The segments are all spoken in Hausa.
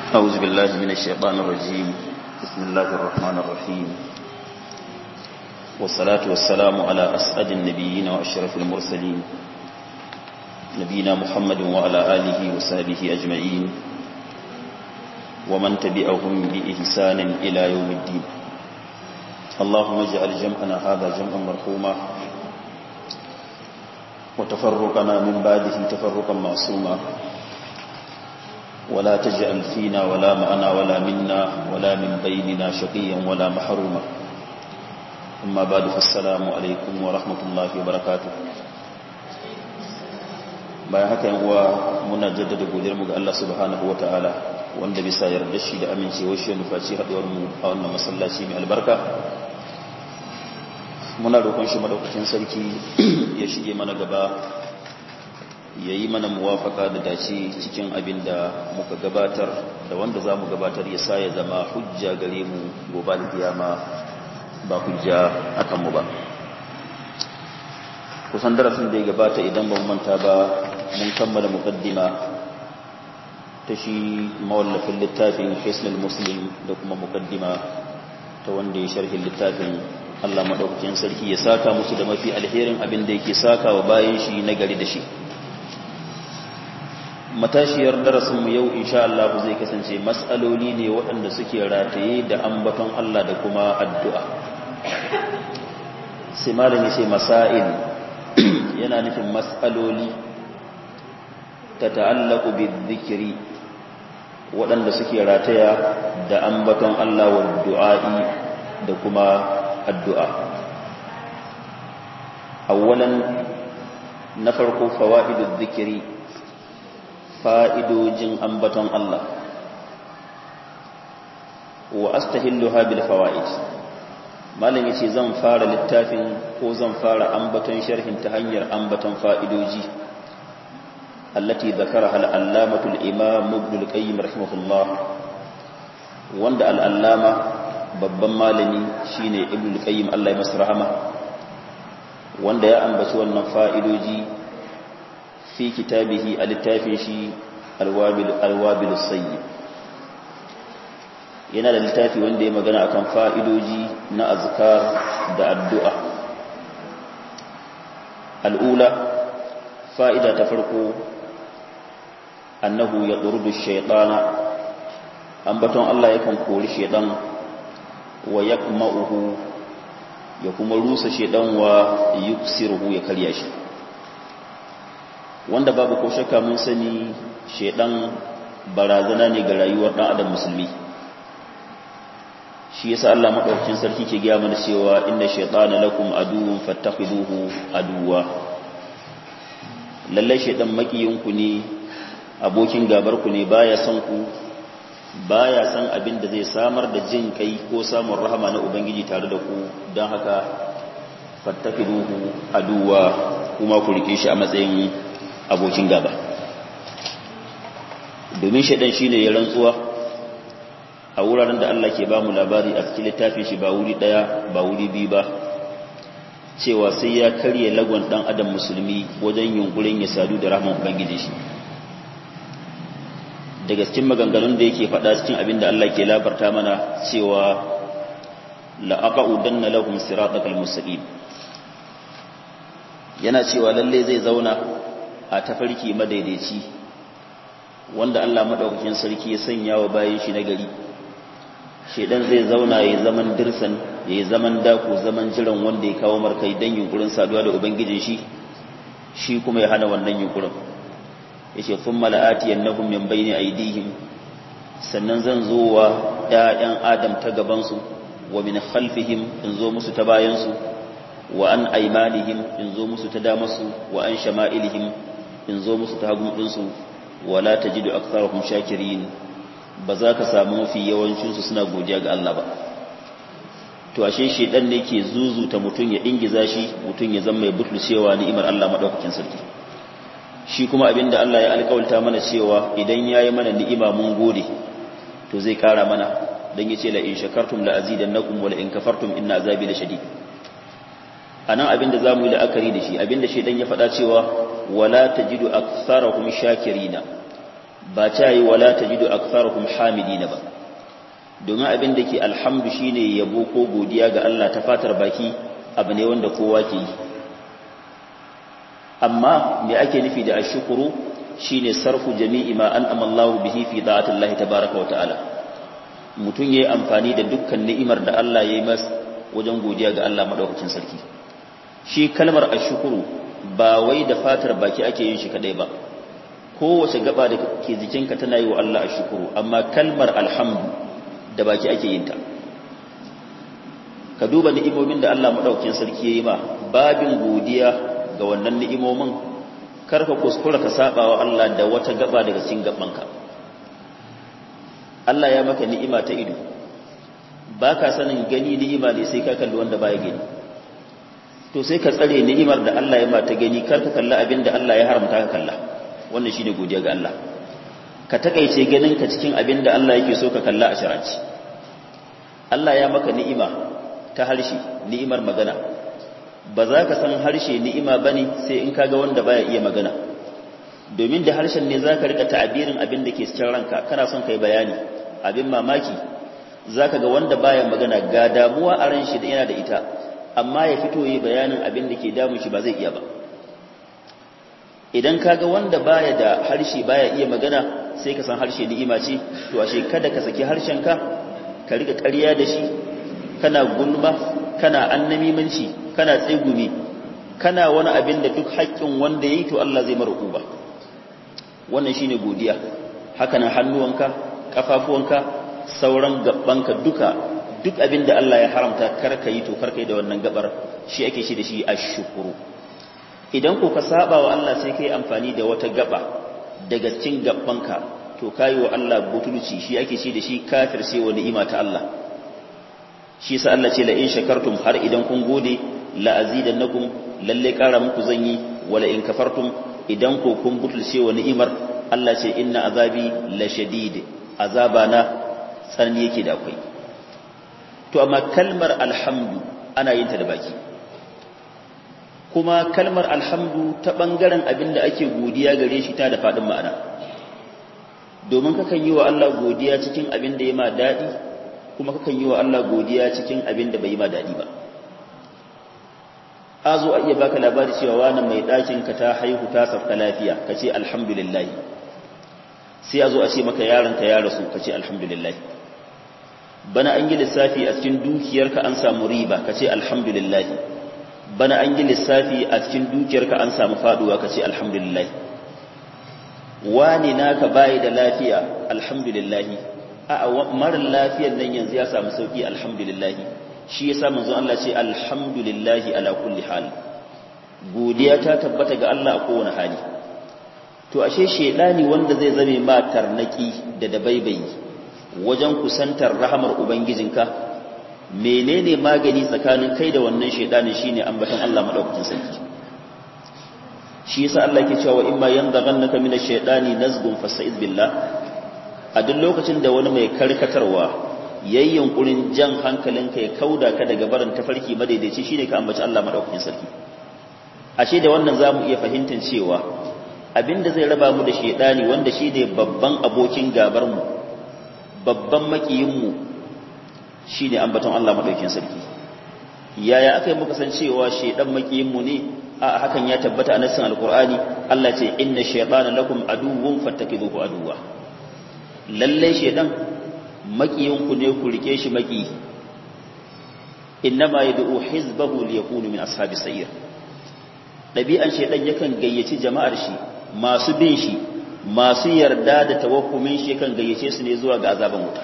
أعوذ بالله من الشيطان الرجيم بسم الله الرحمن الرحيم والصلاة والسلام على أسعد النبيين وأشرف المرسلين نبينا محمد وعلى آله وصحبه أجمعين ومن تبعهم بإحسان إلى يوم الدين اللهم اجعل جمعنا هذا جمعا مرحوما وتفرقنا من بعده تفرقا معصوما ولا تجعل فينا ولا معنا ولا منا ولا من بيننا شقيا ولا محروما أما بعد فالسلام عليكم ورحمة الله وبركاته bayan haka yan uwa muna jaddada godiyarmu ga Allah subhanahu ta'ala wanda bisa yarda shi da amincewar shi nufaci haduwar mu a wannan masallaci mai albarka muna roƙon shi madaukakin sarki ya shige mana gaba ya yi mana muwafaka da dace cikin abin da muka gabatar da wanda za mu gabatar ya sa ya zama hujja gare mu gobe da kiyama ba hujja akan mu ba kusan darasin da ya gabata idan ban manta ba mun kammala muqaddima ta shi mawallafin littafin Hisnul Muslim da kuma muqaddima ta wanda ya sharhi littafin Allah madaukakin sarki ya saka musu da mafi alherin abin da yake saka wa bayan shi na gari da shi matashiyar darasinmu yau insha Allah zai kasance matsaloli ne waɗanda suke rataye da ambaton Allah da kuma addu'a sai malami sai masail yana nufin matsaloli ta ta'allaku bi zikiri waɗanda suke rataya da ambaton Allah wa du'a'i da kuma addu'a awwalan na farko fawa'idu zikiri fa'idojin ambaton Allah wa astahilluha bil fawaid malam yace zan fara littafin ko zan fara ambaton sharhin ta hanyar ambaton fa'idoji allati dhakaraha al-allamatu al-imam ibn al-qayyim rahimahullah wanda al-allama babban malami shine ibn al-qayyim Allah ya masa rahama wanda ya ambaci wannan fa'idoji fi kitabihi a littafin shi alwabil sayyid yana da littafi wanda ya magana akan fa'idoji na azkar da addu'a al'ula fa'ida ta farko annahu ya ɗurdu shaiɗana ambaton Allah yakan kori shaiɗan wa ya ya kuma rusa shaiɗan wa yuksiruhu ya karya shi wanda babu ko shakka mun sani shedan barazana ne ga rayuwar dan adam musulmi shi yasa Allah madaukakin sarki ke gaya mana cewa inna shaytana lakum aduwwun fattakhiduhu aduwwa lalle shedan makiyinku ne abokin gabar ku ne baya son ku baya san abin da zai samar da jin kai ko samun rahama na ubangiji tare da ku don haka fattakhiduhu aduwwa kuma ku rike shi a matsayin abokin gaba domin shaidan shi ne ya rantsuwa a wuraren da Allah ke ba mu labari a cikin littafin shi ba wuri ɗaya ba wuri biyu ba cewa sai ya karye lagon ɗan adam musulmi wajen yunkurin ya sadu da rahman ubangiji shi daga cikin maganganun da yake faɗa cikin abin da Allah ke labarta mana cewa la'aqa'udanna lahum siratal mustaqim yana cewa lalle zai zauna a tafarki madaidaici wanda Allah madaukakin sarki ya sanya wa bayan shi nagari shedan zai zauna yayin zaman dirsan yayin zaman dako zaman jiran wanda ya kawo markai dan yunkurin saduwa da ubangijin shi shi kuma ya hana wannan yunkurin yace thumma la'ati annahum min bayni aydihim sannan zan zo wa ƴaƴan adam ta gaban su wa min khalfihim in zo musu ta bayan su wa an aymanihim in zo musu ta damarsu wa an shama'ilihim in zo musu ta hagun ɗinsu wala ta jidu aksarahum shakirin ba za ka samu mafi yawancinsu suna godiya ga Allah ba to ashe shedan ne ke zuzuta mutum ya ingiza shi mutum ya zama mai butulcewa ni'imar Allah madaukakin sarki shi kuma abinda Allah ya alƙawalta mana cewa idan yayi mana ni'ima mun gode to zai kara mana dan yace la in shakartum la azidannakum wa la in kafartum inna azabi lashadid anan abinda zamu yi la'akari da shi abinda shedan ya faɗa cewa wala tajidu aktsarahum shakirina ba ta yi wala tajidu aktharuhum hamidina ba domin abin da ke alhamdu shine yabo ko godiya ga Allah ta fatar baki abu ne wanda kowa ke yi amma me ake nufi da ashkuru shine sarfu jami'i ma an'ama Allah bihi fi da'ati Allah tabaaraka wa ta'ala mutun yayi amfani da dukkan ni'imar da Allah yayi masa wajen godiya ga Allah madaukakin sarki shi kalmar ashkuru ba wai da fatar baki ake yin shi kadai ba kowace gaba da ke jikinka tana yi wa Allah ashkuru amma kalmar alhamdu da baki ake yin ta ka duba ni'imomin da Allah madaukakin sarki yayi ma babin godiya ga wannan ni'imomin karka kuskura ka saba wa Allah da wata gaba daga cikin gabanka Allah ya maka ni'ima ta ido baka sanin gani ni'ima ne sai ka kalli wanda baya gani to sai ka tsare ni'imar da Allah ya mata gani karka kalla abin da Allah ya haramta ka kalla wannan shine godiya ga Allah ka takaice ganin ka cikin abin da Allah yake so ka kalla a shar'anci Allah ya maka ni'ima ta harshe ni'imar magana ba za ka san harshe ni'ima ba ne sai in kaga wanda baya iya magana domin da harshen ne za ka rika ta'abirin abin da ke cikin ranka kana son kai bayani abin mamaki za ka ga wanda baya magana ga damuwa a ran shi da yana da ita amma ya fito yi bayanin abin da ke damun shi ba zai iya ba idan kaga wanda baya da harshe baya iya magana sai ka san harshe ni'ima ce to ashe kada ka saki harshen ka ka rika ƙarya da shi kana gulma kana annamimanci kana tsegumi kana wani abin da duk haƙƙin wanda yayi to Allah zai mara uba wannan shine godiya haka nan hannuwanka kafafuwanka sauran gabbanka duka duk abin da Allah ya haramta karka yi to karka yi da wannan gabar shi ake shi da shi ashkuru idan ko ka saba wa Allah sai kai amfani da wata gaba daga cikin gabbanka to kayi wa Allah butulci shi ake shi da shi kafir sai wa ni'ima ta Allah shi sa Allah ce la in shakartum har idan kun gode la azidannakum lalle kara muku zan yi wala in kafartum idan ko kun butulce wa ni'imar Allah ce inna azabi la shadid azabana tsanani yake da akwai to amma kalmar alhamdu ana yin ta da baki kuma kalmar alhamdu ta bangaren abin da ake godiya gare shi ta da fadin ma'ana domin kakan yi wa Allah godiya cikin abin da ya ma daɗi kuma kakan yi wa Allah godiya cikin abin da bai yi ma daɗi ba a zo a iya baka labari cewa wani mai ɗakin ka ta haihu ta safka lafiya ka ce alhamdulillah sai a zo a ce maka yaron ka ya rasu ka ce alhamdulillah bana an yi lissafi a cikin dukiyarka an samu riba ka ce alhamdulillah bana an yi lissafi a cikin dukiyarka an samu faduwa ka ce alhamdulillah wani naka bayi da lafiya alhamdulillah a marar lafiyar nan yanzu ya samu sauki alhamdulillah shi yasa manzo Allah ce alhamdulillah ala kulli hal godiya ta tabbata ga Allah a kowane hali to ashe shedani wanda zai zame ma tarnaki da dabaibayi wajen kusantar rahamar ubangijinka menene magani tsakanin kai da wannan shedanin shine ambaton Allah madaukakin sarki shi yasa Allah ke cewa imma yanzaghannaka minash shaitani nazghun fasta'iz billah a duk lokacin da wani mai karkatarwa yayin yunkurin jan hankalinka ya kauda ka daga barin tafarki madaidaici shine ka ambaci Allah madaukakin sarki ashe da wannan zamu iya fahimtar cewa abinda zai raba mu da shaitani wanda shine babban abokin gabar mu babban makiyin mu shine ambaton Allah madaukakin sarki yaya aka yi muka san cewa shaidan makiyin mu ne a hakan ya tabbata a nassin alkur'ani Allah ce inna shaytana lakum aduwwun fattakiduhu aduwwa lalle shaydan makiyin ku ne ku rike shi maki innama yad'u hizbahu liyakunu min ashabis sa'ir dabi'an shaydan yakan gayyaci jama'ar shi masu bin shi masu yarda da tawakkumin shi yakan gayyace su ne zuwa ga azaban wuta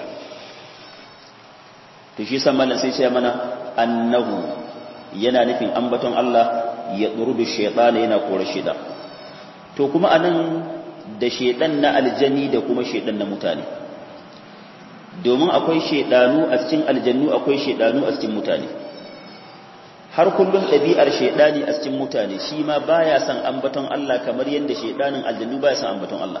to shi san mallan sai ce mana annahu yana nufin ambaton Allah ya ɗurbi shaiɗana yana kore shaiɗa to kuma anan da shaiɗan na aljani da kuma shaiɗan na mutane domin akwai shaiɗanu a cikin aljannu akwai shaiɗanu a cikin mutane har kullum ɗabi'ar shaiɗani a cikin mutane shi ma baya son ambaton Allah kamar yadda shaiɗanin aljannu baya son ambaton Allah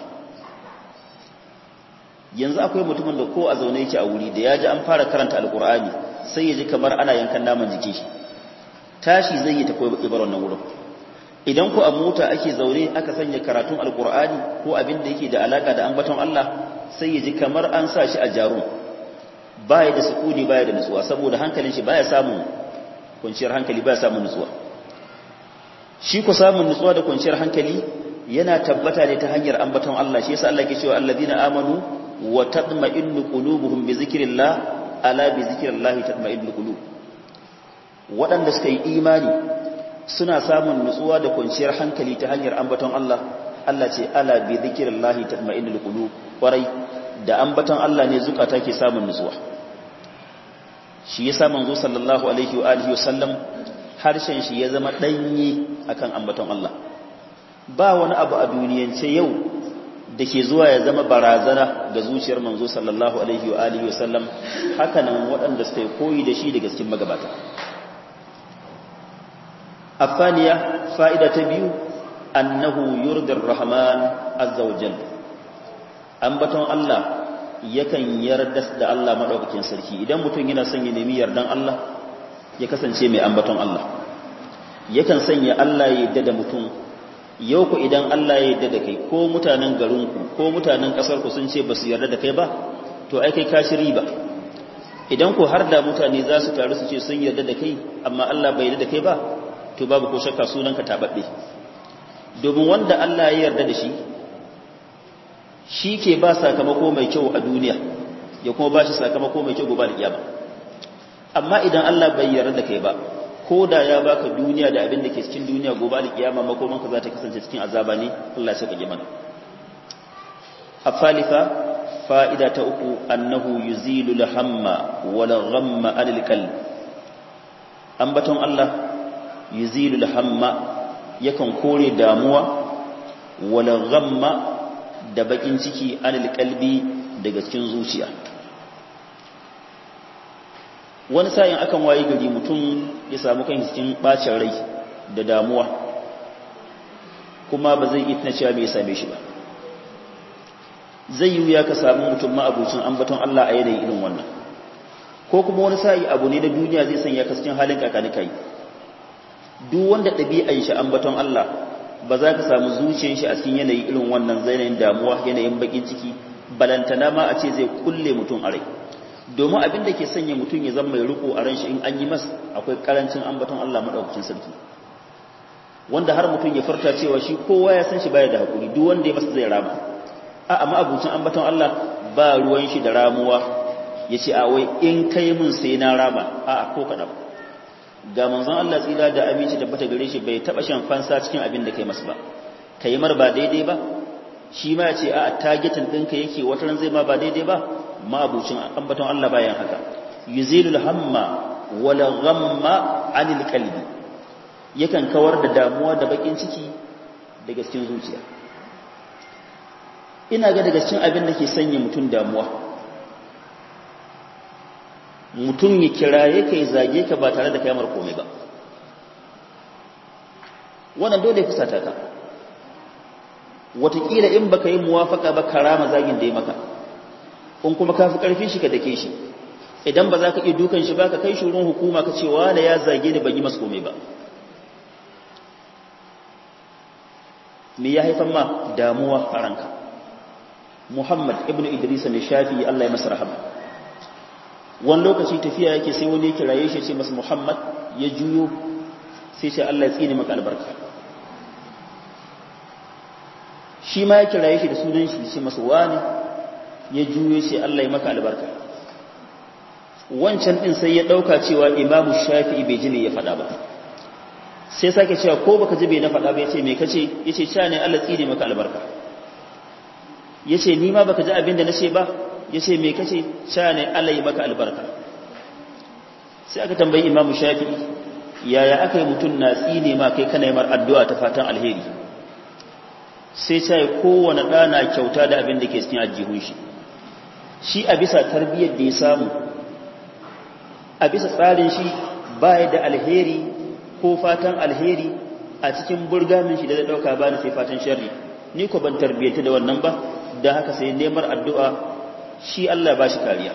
yanzu akwai mutumin da ko a zaune yake a wuri da ya ji an fara karanta alkur'ani sai ya ji kamar ana yankan naman jikin shi tashi zai yi ta koyi ibar wannan wurin idan ku a mota ake zaune aka sanya karatun alkur'ani ko abin da yake da alaka da ambaton Allah sai ya ji kamar an sa shi a jarum baya da sukuni baya da nutsuwa saboda hankalin shi baya samun kwanciyar hankali baya samun nutsuwa shi ku samun nutsuwa da kwanciyar hankali yana tabbata ne ta hanyar ambaton Allah shi yasa Allah ke cewa alladina amanu wa tatma'innu qulubuhum bi zikrillah ala bi zikrillah tatma'innu qulub waɗanda suka yi imani suna samun nutsuwa da kwanciyar hankali ta hanyar ambaton Allah Allah ce ala bi zikrillah tatma'innu qulub kwarai da ambaton Allah ne zukata ke samun nutsuwa shi yasa manzo sallallahu alaihi wa alihi wasallam harshen shi ya zama danye akan ambaton Allah ba wani abu a duniyance yau da ke zuwa ya zama barazana ga zuciyar manzo sallallahu alaihi wa alihi wasallam hakanan waɗanda suka koyi da shi daga cikin magabata afaniya fa'ida ta biyu annahu yurdir rahman azza wa jalla ambaton Allah yakan yarda da Allah madaukakin sarki idan mutum yana son ya nemi yardan Allah ya kasance mai ambaton Allah yakan sanya Allah ya yarda da mutum yau ku idan Allah ya yarda da kai ko mutanen garinku ko mutanen ƙasarku sun ce ba su yarda da kai ba to ai kai kashi riba idan ku har da mutane za su taru su ce sun yarda da kai amma Allah bai yarda da kai ba to babu ko shakka sunanka tababbe domin wanda Allah ya yarda da shi shi ke ba sakamako mai kyau a duniya ya kuma ba shi sakamako mai kyau gobe da kiyama amma idan Allah bai yarda da kai ba ko da ya baka duniya da abin da ke cikin duniya gobe da kiyama makomanka za ta kasance cikin azaba ne Allah ya saka mana afalifa fa'ida ta uku annahu yuzilu al-hamma wal ghamma anil qalb ambaton Allah yuzilu al-hamma yakan kore damuwa wal ghamma da bakin ciki anil qalbi daga cikin zuciya wani sa'in akan waye gari mutum ya samu kan cikin bacin rai da damuwa kuma ba zai iya cewa me ya same shi ba zai yi ya ka samu mutum ma'abucin ambaton Allah a yanayin irin wannan ko kuma wani sa'i abu ne na duniya zai sanya ka cikin halin kakani kai duk wanda ɗabi'an shi ambaton Allah ba za ka samu zuciyar shi a cikin yanayi irin wannan yanayin damuwa yanayin bakin ciki balantana ma a ce zai kulle mutum a rai domin abin da ke sanya mutum ya zama mai riko a ran shi in an yi masa akwai karancin ambaton Allah madaukakin sarki wanda har mutum ya farta cewa shi kowa ya san shi baya da hakuri duk wanda ya masa zai rama a amma abucin ambaton Allah ba ruwan shi da ramuwa yace a wai in kai mun sai na rama a ko kada ga manzon Allah tsira da aminci da bata gare shi bai taba shan fansa cikin abin da kai masa ba kai mar ba daidai ba shi ma yace a targetin ɗinka yake wata ran zai ma ba daidai ba ma'abucin ambaton Allah bayan haka yuzilul hamma wala ghamma anil qalbi yakan kawar da damuwa da bakin ciki daga cikin zuciya ina ga daga cikin abin da ke sanya mutum damuwa mutum ya kiraye kai zage ka ba tare da kai mar komai ba wannan dole ya fusata ka wataƙila in baka yi muwafaka ba karama zagin da ya maka in kuma ka fi ƙarfin shi ka dake shi idan ba za ka iya dukan shi ba ka kai shurin hukuma ka ce wane ya zage ni ban yi masu komai ba me ya haifan ma damuwa a ranka muhammad ibn idris mai shafi allah ya masa rahama wani lokaci tafiya yake sai wani ya kiraye shi ce masa muhammad ya juyo sai ce allah ya tsini maka albarka shi ma ya kiraye shi da sunan shi ce masa wani ya juyo ce Allah ya maka albarka wancan din sai ya dauka cewa imamu shafi'i bai ji ne ya faɗa ba sai sake cewa ko baka ji bai na faɗa ba yace me kace yace cha ne Allah tsine maka albarka yace ni ma baka ji abin da nace ba yace me kace cha ne Allah ya maka albarka sai aka tambayi imamu shafi'i yaya aka yi mutum na tsine ma kai kana yi mar addu'a ta fatan alheri sai ta yi kowane ɗana kyauta da abin da ke cikin ajihun shi shi a bisa tarbiyyar da ya samu a bisa tsarin shi baya da alheri ko fatan alheri a cikin burgamin shi da zai ɗauka ba sai fatan sharri ni ko ban tarbiyyata da wannan ba da haka sai neman addu'a shi Allah ba shi kariya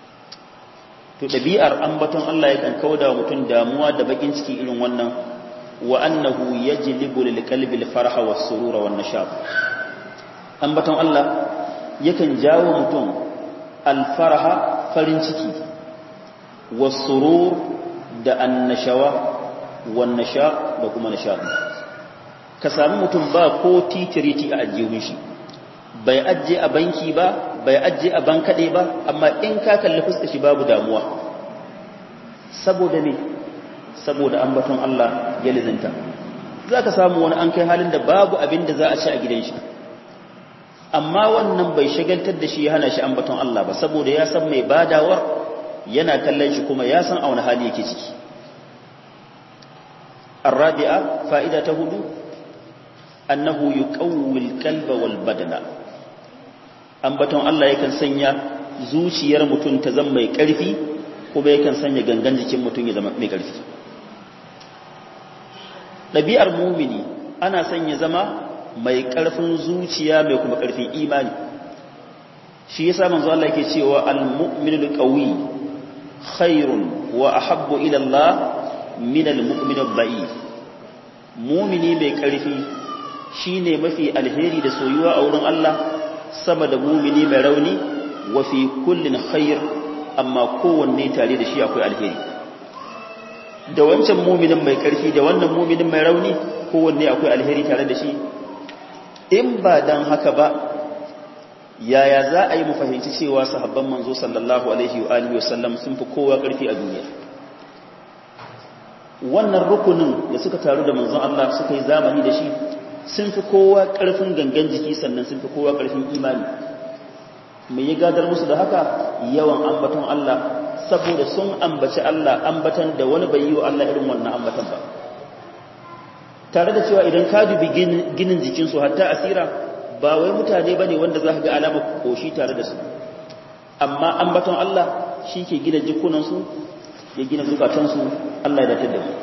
to ɗabi'ar ambaton Allah yakan kauda wa mutum damuwa da bakin ciki irin wannan wa annahu yajlibu lil qalbi al farha was surura wan nashab ambaton Allah yakan jawo mutum al farha farin ciki was surur da annashawa wan nashab da kuma nashab ka sami mutum ba ko titiriti a ajiyun shi bai ajiye a banki ba bai ajiye a bankaɗe ba amma in ka kalli fuska shi babu damuwa saboda ne saboda ambaton Allah ya lizinta za ka samu wani an kai halin da babu abin da za a ci a gidan shi amma wannan bai shagaltar da shi ya hana shi ambaton Allah ba saboda ya san mai badawar yana kallon shi kuma ya san a wani hali yake ciki الرابعة فائدة هدو أنه يقوي القلب والبدن ambaton Allah yakan sanya zuciyar mutum ta zama mai ƙarfi kuma yakan sanya gangan jikin mutum ya zama mai ƙarfi ɗabi'ar mumini ana sanya zama mai ƙarfin zuciya mai kuma ƙarfin imani shi yasa manzo Allah yake cewa al-mu'minul qawi khairun wa ahabbu ila Allah min al-mu'min ad-da'if mumini mai ƙarfi shine mafi alheri da soyuwa a wurin Allah sama da mumini mai rauni wa fi kullin khair amma kowanne tare da shi akwai alheri da wancan muminin mai karfi da wannan muminin mai rauni kowanne akwai alheri tare da shi in ba dan haka ba yaya za a yi mu fahimci cewa sahabban manzo sallallahu alaihi wa alihi wasallam sun fi kowa karfi a duniya wannan rukunin da suka taru da manzon Allah suka yi zamani da shi sun fi kowa ƙarfin gangan jiki sannan sun fi kowa ƙarfin imani mai ya gadar musu da haka yawan ambaton Allah saboda sun ambaci Allah ambatan da wani bai yi wa Allah irin wannan ambatan ba tare da cewa idan ka dubi ginin jikinsu hatta asira ba wai mutane ba ne wanda za ka ga alamar koshi tare da su amma ambaton Allah shi ke gina jikunansu ya gina zukatansu Allah ya datar da mu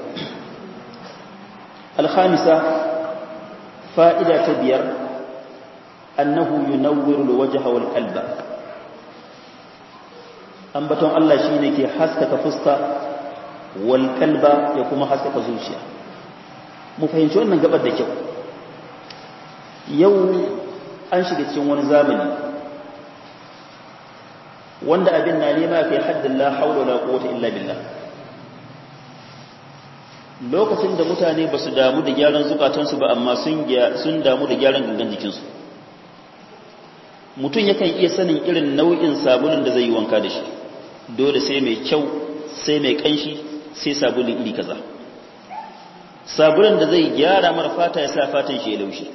alhamisa fa'ida ta biyar annahu yunawwiru alwajha wal qalba ambaton Allah shine ke haskaka fuska wal qalba ya kuma haskaka zuciya mu fahimci wannan gabar da kyau yau an shiga cikin wani zamani wanda abin na nema kai haddin la haula wala quwwata illa billah lokacin da mutane ba su damu da gyaran zukatansu ba amma sun damu da gyaran gangan jikinsu mutum yakan iya sanin irin nau'in sabulun da zai yi wanka da shi dole sai mai kyau sai mai kanshi sai sabulun iri kaza sabulun da zai gyara mara fata ya sa fatan shi ya laushi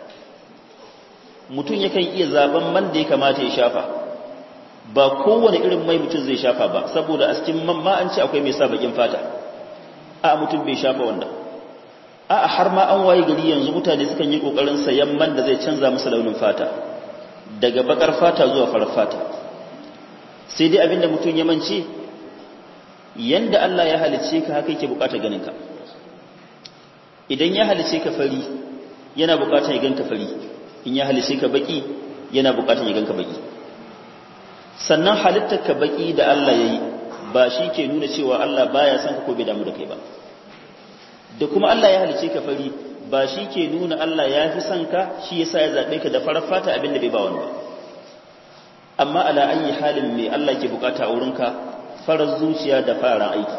mutum yakan iya zaben man da ya kamata ya shafa ba kowane irin mai mutum zai shafa ba saboda a cikin man ma an ce akwai mai sa bakin fata a mutum bai shafa wannan a har ma an waye gari yanzu mutane sukan yi kokarin sayan man da zai canza musu launin fata daga bakar fata zuwa farar fata sai dai abinda mutum ya mance yanda Allah ya halice ka haka yake bukatar ganin ka idan ya halice ka fari yana bukatar ya ganka fari in ya halice ka baki yana bukatar ya ganka baki sannan halittar ka baki da Allah yayi ba shi ke nuna cewa Allah baya son ka ko bai damu da kai ba da kuma Allah ya halice ka fari ba shi ke nuna Allah ya fi son ka shi yasa ya zabe ka da farar fata abin da bai ba wani ba amma ala ayi halin me Allah ke bukata a wurinka farar zuciya da fararen aiki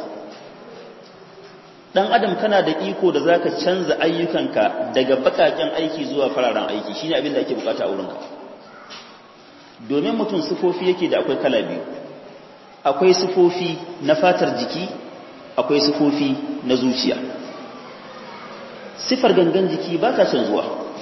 dan adam kana da iko da zaka canza ayyukanka daga bakaken aiki zuwa fararen aiki shine abin da ake bukata a wurinka domin mutum sifofi yake da akwai kala biyu akwai sifofi na fatar jiki akwai sifofi na zuciya sifar gangan jiki ba ta canzuwa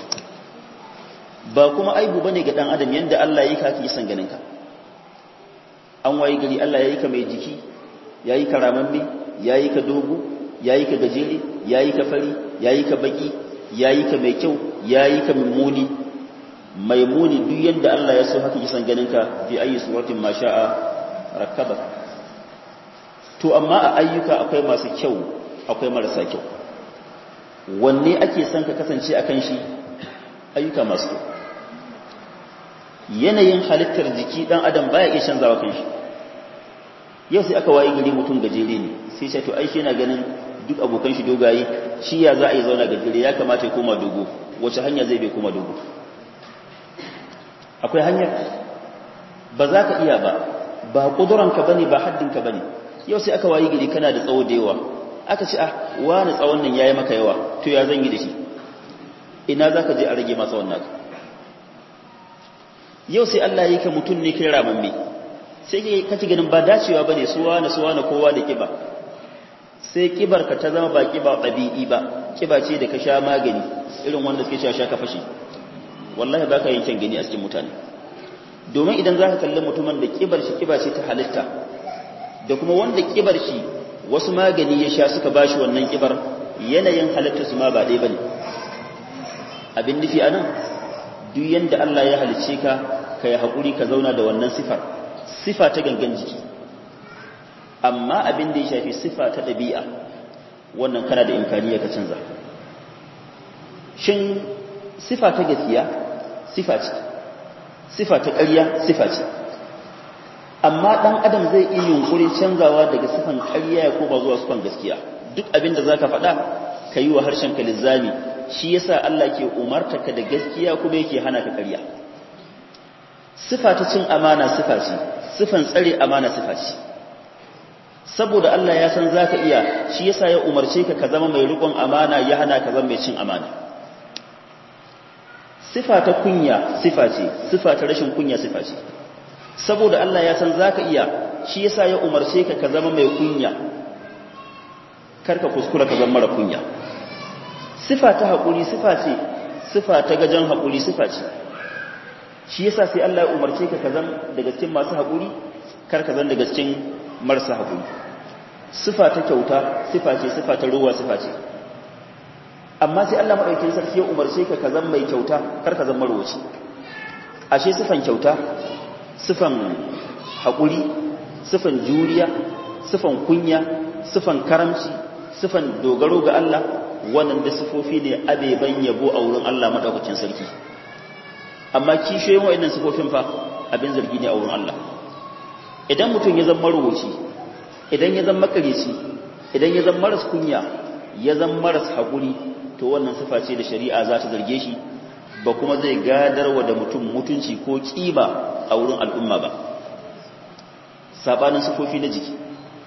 ba kuma aibu bane ga dan adam yanda Allah yake kake san ganin ka an wayi gari Allah yayi ka mai jiki yayi ka ramamme yayi ka dogo yayi ka gajere yayi ka fari yayi ka baki yayi ka mai kyau yayi ka mummuni mai muni duk yanda Allah ya so haka kisan ganin ka fi ayi suratin ma sha'a rakkaba to amma a ayyuka akwai masu kyau akwai marasa kyau wanne ake son ka kasance akan shi ayyuka masu kyau yanayin halittar jiki dan adam baya iya canzawa kan shi yau sai aka waye gari mutum gajere ne sai sai to ai shi yana ganin duk abokan shi dogaye shi ya za a yi zauna gajere ya kamata ya koma dogo wace hanya zai bai koma dogo akwai hanyar ba za ka iya ba ba ƙuduranka ba ne ba haddinka ba ne yau sai aka wayi gidi kana da tsawo da yawa aka ce ah wani tsawon nan ya yi maka yawa to ya zan yi da shi ina za ka je a rage masa wannan yau sai Allah yi ka mutum ne kai ramamme sai ka ci ganin ba dacewa ba ne suwa na suwa na kowa da kiba sai kibar ka ta zama ba kiba ɗabi'i ba kiba ce da ka sha magani irin wanda suke sha sha ka fashe wallahi ba ka yin kyan gani a cikin mutane domin idan za ka kalli mutumin da kibar shi kiba ce ta halitta da kuma wanda kibar shi wasu magani ya sha suka bashi wannan kibar yanayin halitta su ma ba ɗaya ba ne abin nufi a nan duk yadda Allah ya halicce ka ka yi haƙuri ka zauna da wannan sifar sifa ta gangan jiki amma abin da ya shafi sifa ta ɗabi'a wannan kana da imkaniya ka canza shin sifa ta gaskiya sifa ce sifa ta ƙarya sifa ce amma ɗan adam zai iya yunkurin canzawa daga sifan ƙarya ya koma zuwa sifan gaskiya duk abin da za ka faɗa ka yi wa harshen ka lizzami shi yasa Allah ke umarta ka da gaskiya kuma yake hana ka ƙarya sifa ta cin amana sifa ce sifan tsare amana sifa ce saboda Allah ya san zaka iya shi yasa ya umarce ka ka zama mai riƙon amana ya hana ka zama mai cin amana sifa ta kunya sifa ce sifa ta rashin kunya sifa ce saboda Allah ya san zaka iya shi yasa ya umarce ka ka zama mai kunya karka kuskura ka zama mara kunya sifa ta haƙuri sifa ce sifa ta gajen haƙuri sifa ce shi yasa sai Allah ya umarce ka ka zama daga cikin masu haƙuri kar ka zama daga cikin marasa haƙuri sifa ta kyauta sifa ce sifa ta ruwa sifa ce amma sai Allah madaukakin sarki ya umarce ka ka zama mai kyauta kar ka zama marwaci ashe sifan kyauta sifan haƙuri sifan juriya sifan kunya sifan karamci sifan dogaro ga Allah wannan da sifofi ne abeban yabo a wurin Allah madaukakin sarki amma kishiyoyin wayannan sifofin fa abin zargi ne a wurin Allah idan mutum ya zama marubuci idan ya zama makareci idan ya zama maras kunya ya zama maras haƙuri to wannan sifa ce da shari'a za ta zarge shi ba kuma zai gadarwa da mutum mutunci ko ƙiba a wurin al'umma ba sabanin sifofi na jiki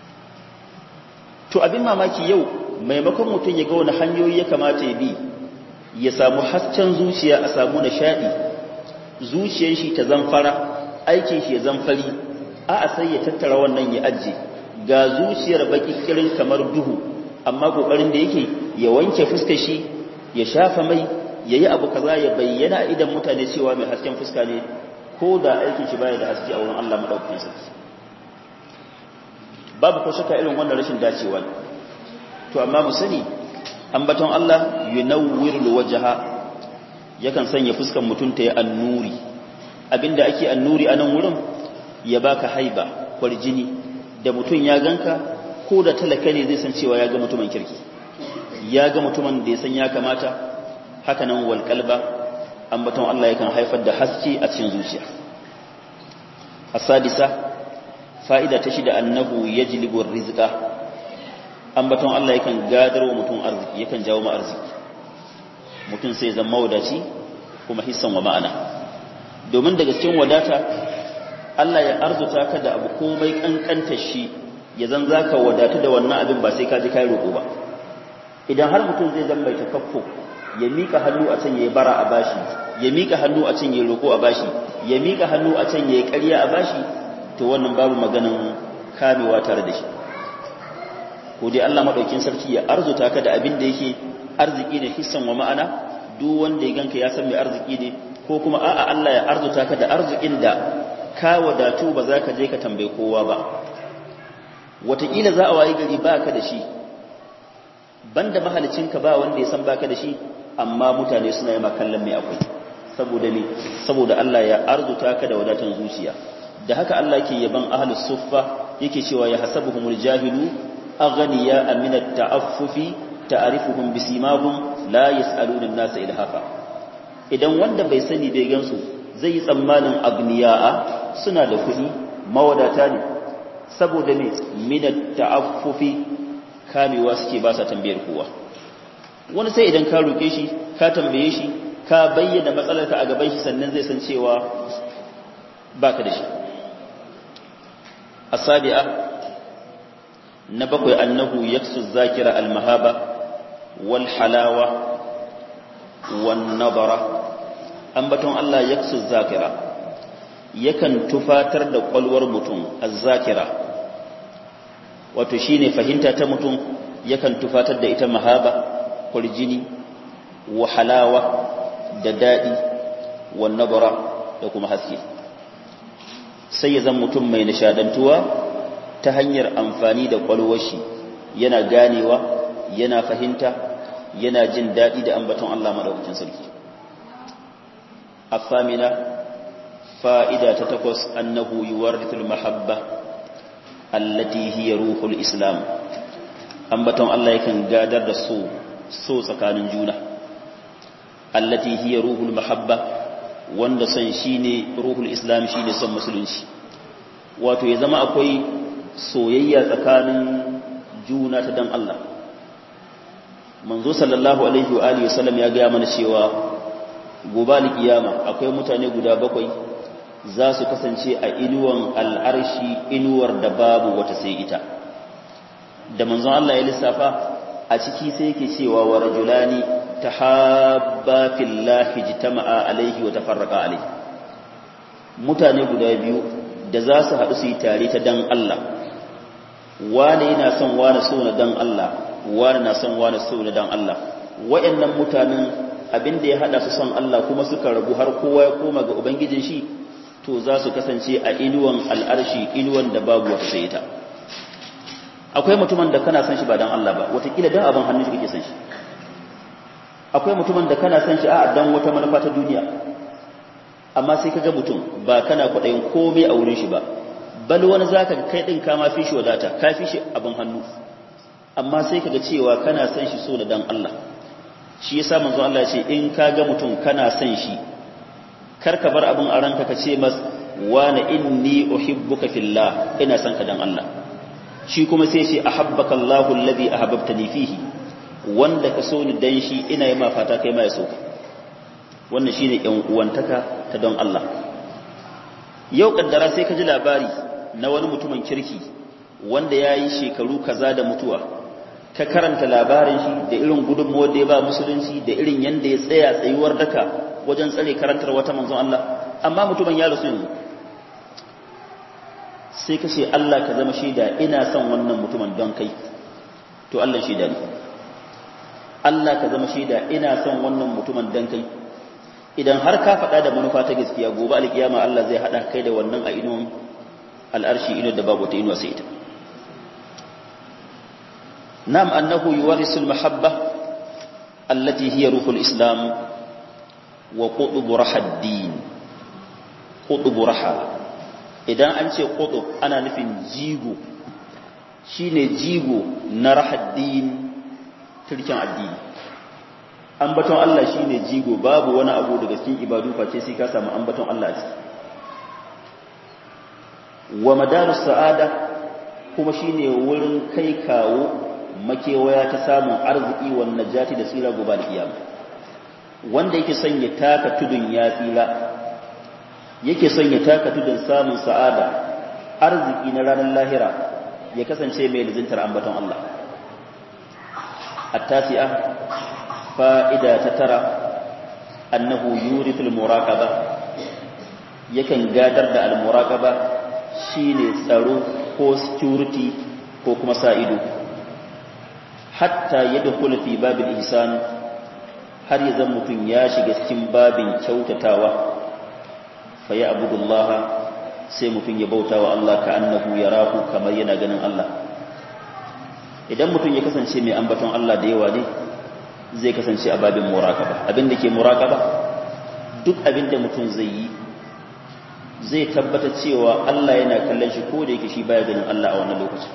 to abin mamaki yau maimakon mutum ya ga wani hanyoyi ya kamata ya bi ya samu hasken zuciya a samu nishaɗi zuciyar shi ta zamfara aikin shi ya zamfari a a sai ya tattara wannan ya ajiye ga zuciyar baki kirin kamar duhu amma kokarin da yake ya wanke fuskar shi ya shafa mai ya yi abu kaza ya bayyana idan mutane cewa mai hasken fuska ne ko da aikin shi baya da haske a wurin Allah madaukakin sarki babu ko shaka irin wannan rashin dacewa to amma mu sani ambaton Allah yunawwirul wajha yakan sanya fuskan mutum ta yi annuri abinda ake annuri a nan wurin ya baka haiba kwarjini da mutum ya ganka ko da talaka ne zai san cewa ya ga mutumin kirki ya ga mutumin da ya san ya kamata haka nan wal qalba ambaton Allah yakan haifar da haske a cikin zuciya asadisa fa'ida ta shida annahu yajlibu rizqa ambaton Allah yakan gadarwa mutum arziki yakan jawo ma arziki mutum sai zama mawadaci kuma hissan wa ma'ana domin daga cikin wadata Allah ya arzuta ka da abu komai kankanta shi ya zan zaka wadatu da wannan abin ba sai ka ji kai roƙo ba idan har mutum zai zama mai takaffo ya mika hannu a can yayi bara a bashi ya mika hannu a can yayi roƙo a bashi ya mika hannu a can yayi ƙarya a bashi to wannan babu maganan kamewa tare da shi ko dai Allah madaukin sarki ya arzuta ka da abin da yake arziki ne hissan wa ma'ana duk wanda ya ganka ya san mai arziki ne ko kuma a'a Allah ya arzuta ka da arzikin da ka wadatu ba za ka je ka tambaye kowa ba wataƙila za a wayi gari ba ka da shi banda mahalicinka ba wanda ya san ba ka da shi amma mutane suna yi kallon mai akwai saboda ne saboda Allah ya arzuta ka da wadatan zuciya da haka Allah ke yaban ahlus suffa yake cewa ya hasabuhumul jahilu aghniya min at-ta'affufi ta'rifuhum bisimahum la yas'aluna an-nasa ilhafa idan wanda bai sani bai gansu zai yi tsammanin agniya'a suna da kuɗi mawadata ne saboda ne min at-ta'affufi kamewa suke ba sa tambayar kowa wani sai idan ka roƙe shi ka tambaye shi ka bayyana matsalarka a gaban shi sannan zai san cewa baka da shi asabi'a na bakwai annahu yaksu zakira almahaba wal halawa wan nadara ambaton Allah yaksu zakira yakan tufatar da kwalwar mutum azzakira wato shine fahimta ta mutum yakan tufatar da ita mahaba kurjini wa halawa da dadi wan nadara da kuma haske sai ya zan mutum mai nishadantuwa ta hanyar amfani da kwalwar shi yana ganewa yana fahimta yana jin daɗi da ambaton Allah madaukakin sarki afamina fa'ida ta takwas annahu yuwarithul mahabba allati hiya ruhul islam ambaton Allah yakan gadar da so so tsakanin juna allati hiya ruhul mahabba wanda son shine ruhul islam shine son musulunci wato ya zama akwai soyayya tsakanin juna ta dan Allah manzo sallallahu alaihi wa alihi wasallam ya ga mana cewa gobe alkiyama akwai mutane guda bakwai za su kasance a inuwan al'arshi inuwar da babu wata sai ita da manzon Allah ya lissafa a ciki sai yake cewa wa rajulani tahabba fillahi jitama'a alaihi wa tafarraqa alaihi mutane guda biyu da za su haɗu su yi tare ta dan Allah wane yana son wane so na dan Allah wane na son wane so na dan Allah wayannan mutanen abin da ya hada su son Allah kuma suka rabu har kowa ya koma ga ubangijin shi to za su kasance a inuwan al'arshi inuwan da babu wata sai ita akwai mutumin da kana son shi ba dan Allah ba watakila dan abin hannun shi kake son shi akwai mutumin da kana son shi a dan wata manufa ta duniya amma sai kaga mutum ba kana kwaɗayin komai a wurin shi ba bal wani zaka kai din ka ma fi shi wadata ka fi shi abin hannu amma sai kaga cewa kana son shi so da dan Allah shi yasa manzo Allah ya ce in ka ga mutum kana son shi kar ka bar abin a ranka ka ce mas wana inni uhibbuka fillah ina son ka dan Allah shi kuma sai ce ahabbaka Allahu alladhi ahabbtani fihi wanda ka so ni dan shi ina yi ma fata kai ma ya so ka wannan shine yan uwantaka ta don Allah yau kaddara sai ka ji labari na wani mutumin kirki wanda ya yi shekaru kaza da mutuwa ka karanta labarin shi da irin gudunmuwar da ya ba musulunci da irin yadda ya tsaya tsayuwar daka wajen tsare karantar wata manzon Allah amma mutumin ya rasu yanzu sai ka ce Allah ka zama shaida ina son wannan mutumin don kai to Allah shaida ne Allah ka zama shaida ina son wannan mutumin don kai idan har ka faɗa da manufa ta gaskiya gobe alkiyama Allah zai haɗa kai da wannan a inuwan al'arshi inu da babu ta inuwa sai ita nam annahu yuwarisul mahabba allati hiya ruhul islam wa qutub rahaddin qutub raha idan an ce qutub ana nufin jigo shine jigo na rahaddin turkin addini ambaton Allah shine jigo babu wani abu daga cikin ibadu face sai ka samu ambaton Allah ciki wa madarus sa'ada kuma shine wurin kai kawo makewaya ta samun arziki wan najati da tsira gobe da kiyama wanda yake son ya taka tudun ya tsira yake son ya taka tudun samun sa'ada arziki na ranar lahira ya kasance mai lizintar ambaton Allah at-tasi'a fa'ida ta tara annahu yurithul muraqaba yakan gadar da al-muraqaba shine tsaro ko security ko kuma sa ido hatta yadkhul fi babil ihsan har ya zan mutum ya shiga cikin babin kyautatawa fa ya abudullaha sai mutum ya bauta wa Allah ka annahu yarahu kamar yana ganin Allah idan mutum ya kasance mai ambaton Allah da yawa ne zai kasance a babin muraqaba abinda ke muraqaba duk abinda mutum zai yi zai tabbata cewa Allah yana kallon shi ko da yake shi baya ganin Allah a wannan lokaci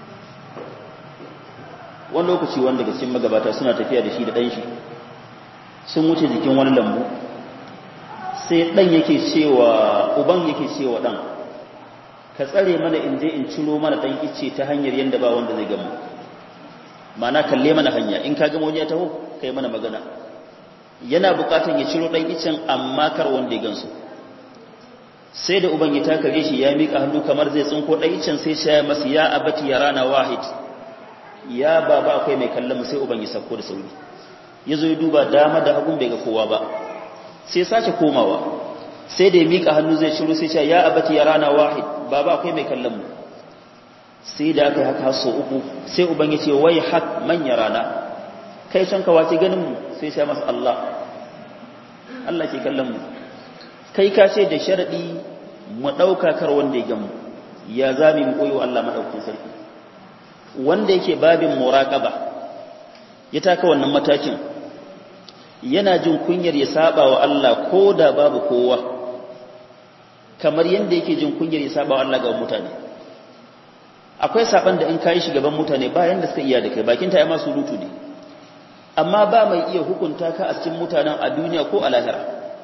wani lokaci wanda daga cikin magabata suna tafiya da shi da ɗan shi sun wuce jikin wani lambu sai ɗan yake cewa uban yake cewa ɗan ka tsare mana in je in ciro mana ɗan ice ta hanyar yadda ba wanda zai gamu mana kalle mana hanya in ka gama wani ya taho kai mana magana yana bukatan ya ciro dan icen amma kar wanda ya gansu sai da uban ya takare shi ya mika hannu kamar zai tsinko dan icen sai shi ya masa ya abati ya rana wahid ya baba akwai mai kallon mu sai uban ya sako da sauri yazo ya duba dama da hagun bai ga kowa ba sai sace komawa sai da ya mika hannu zai ciro sai ya abati ya rana wahid baba akwai mai kallon mu sai da aka yi haka so uku sai uban ya ce wai hak manya rana kai can kawace ganin mu sai sai masa Allah Allah ke kallon mu kai ka ce da sharadi mu dauka kar wanda ya gamu ya zami mu koyo Allah madaukakin sarki wanda yake babin muraqaba ya taka wannan matakin yana jin kunyar ya saba wa Allah ko da babu kowa kamar yanda yake jin kunyar ya saba wa Allah ga mutane akwai saban da in kayi shi gaban mutane ba yanda suka iya da kai bakin ta ya masu rutu ne amma ba mai iya hukunta ka a cikin mutanen a duniya ko a lahira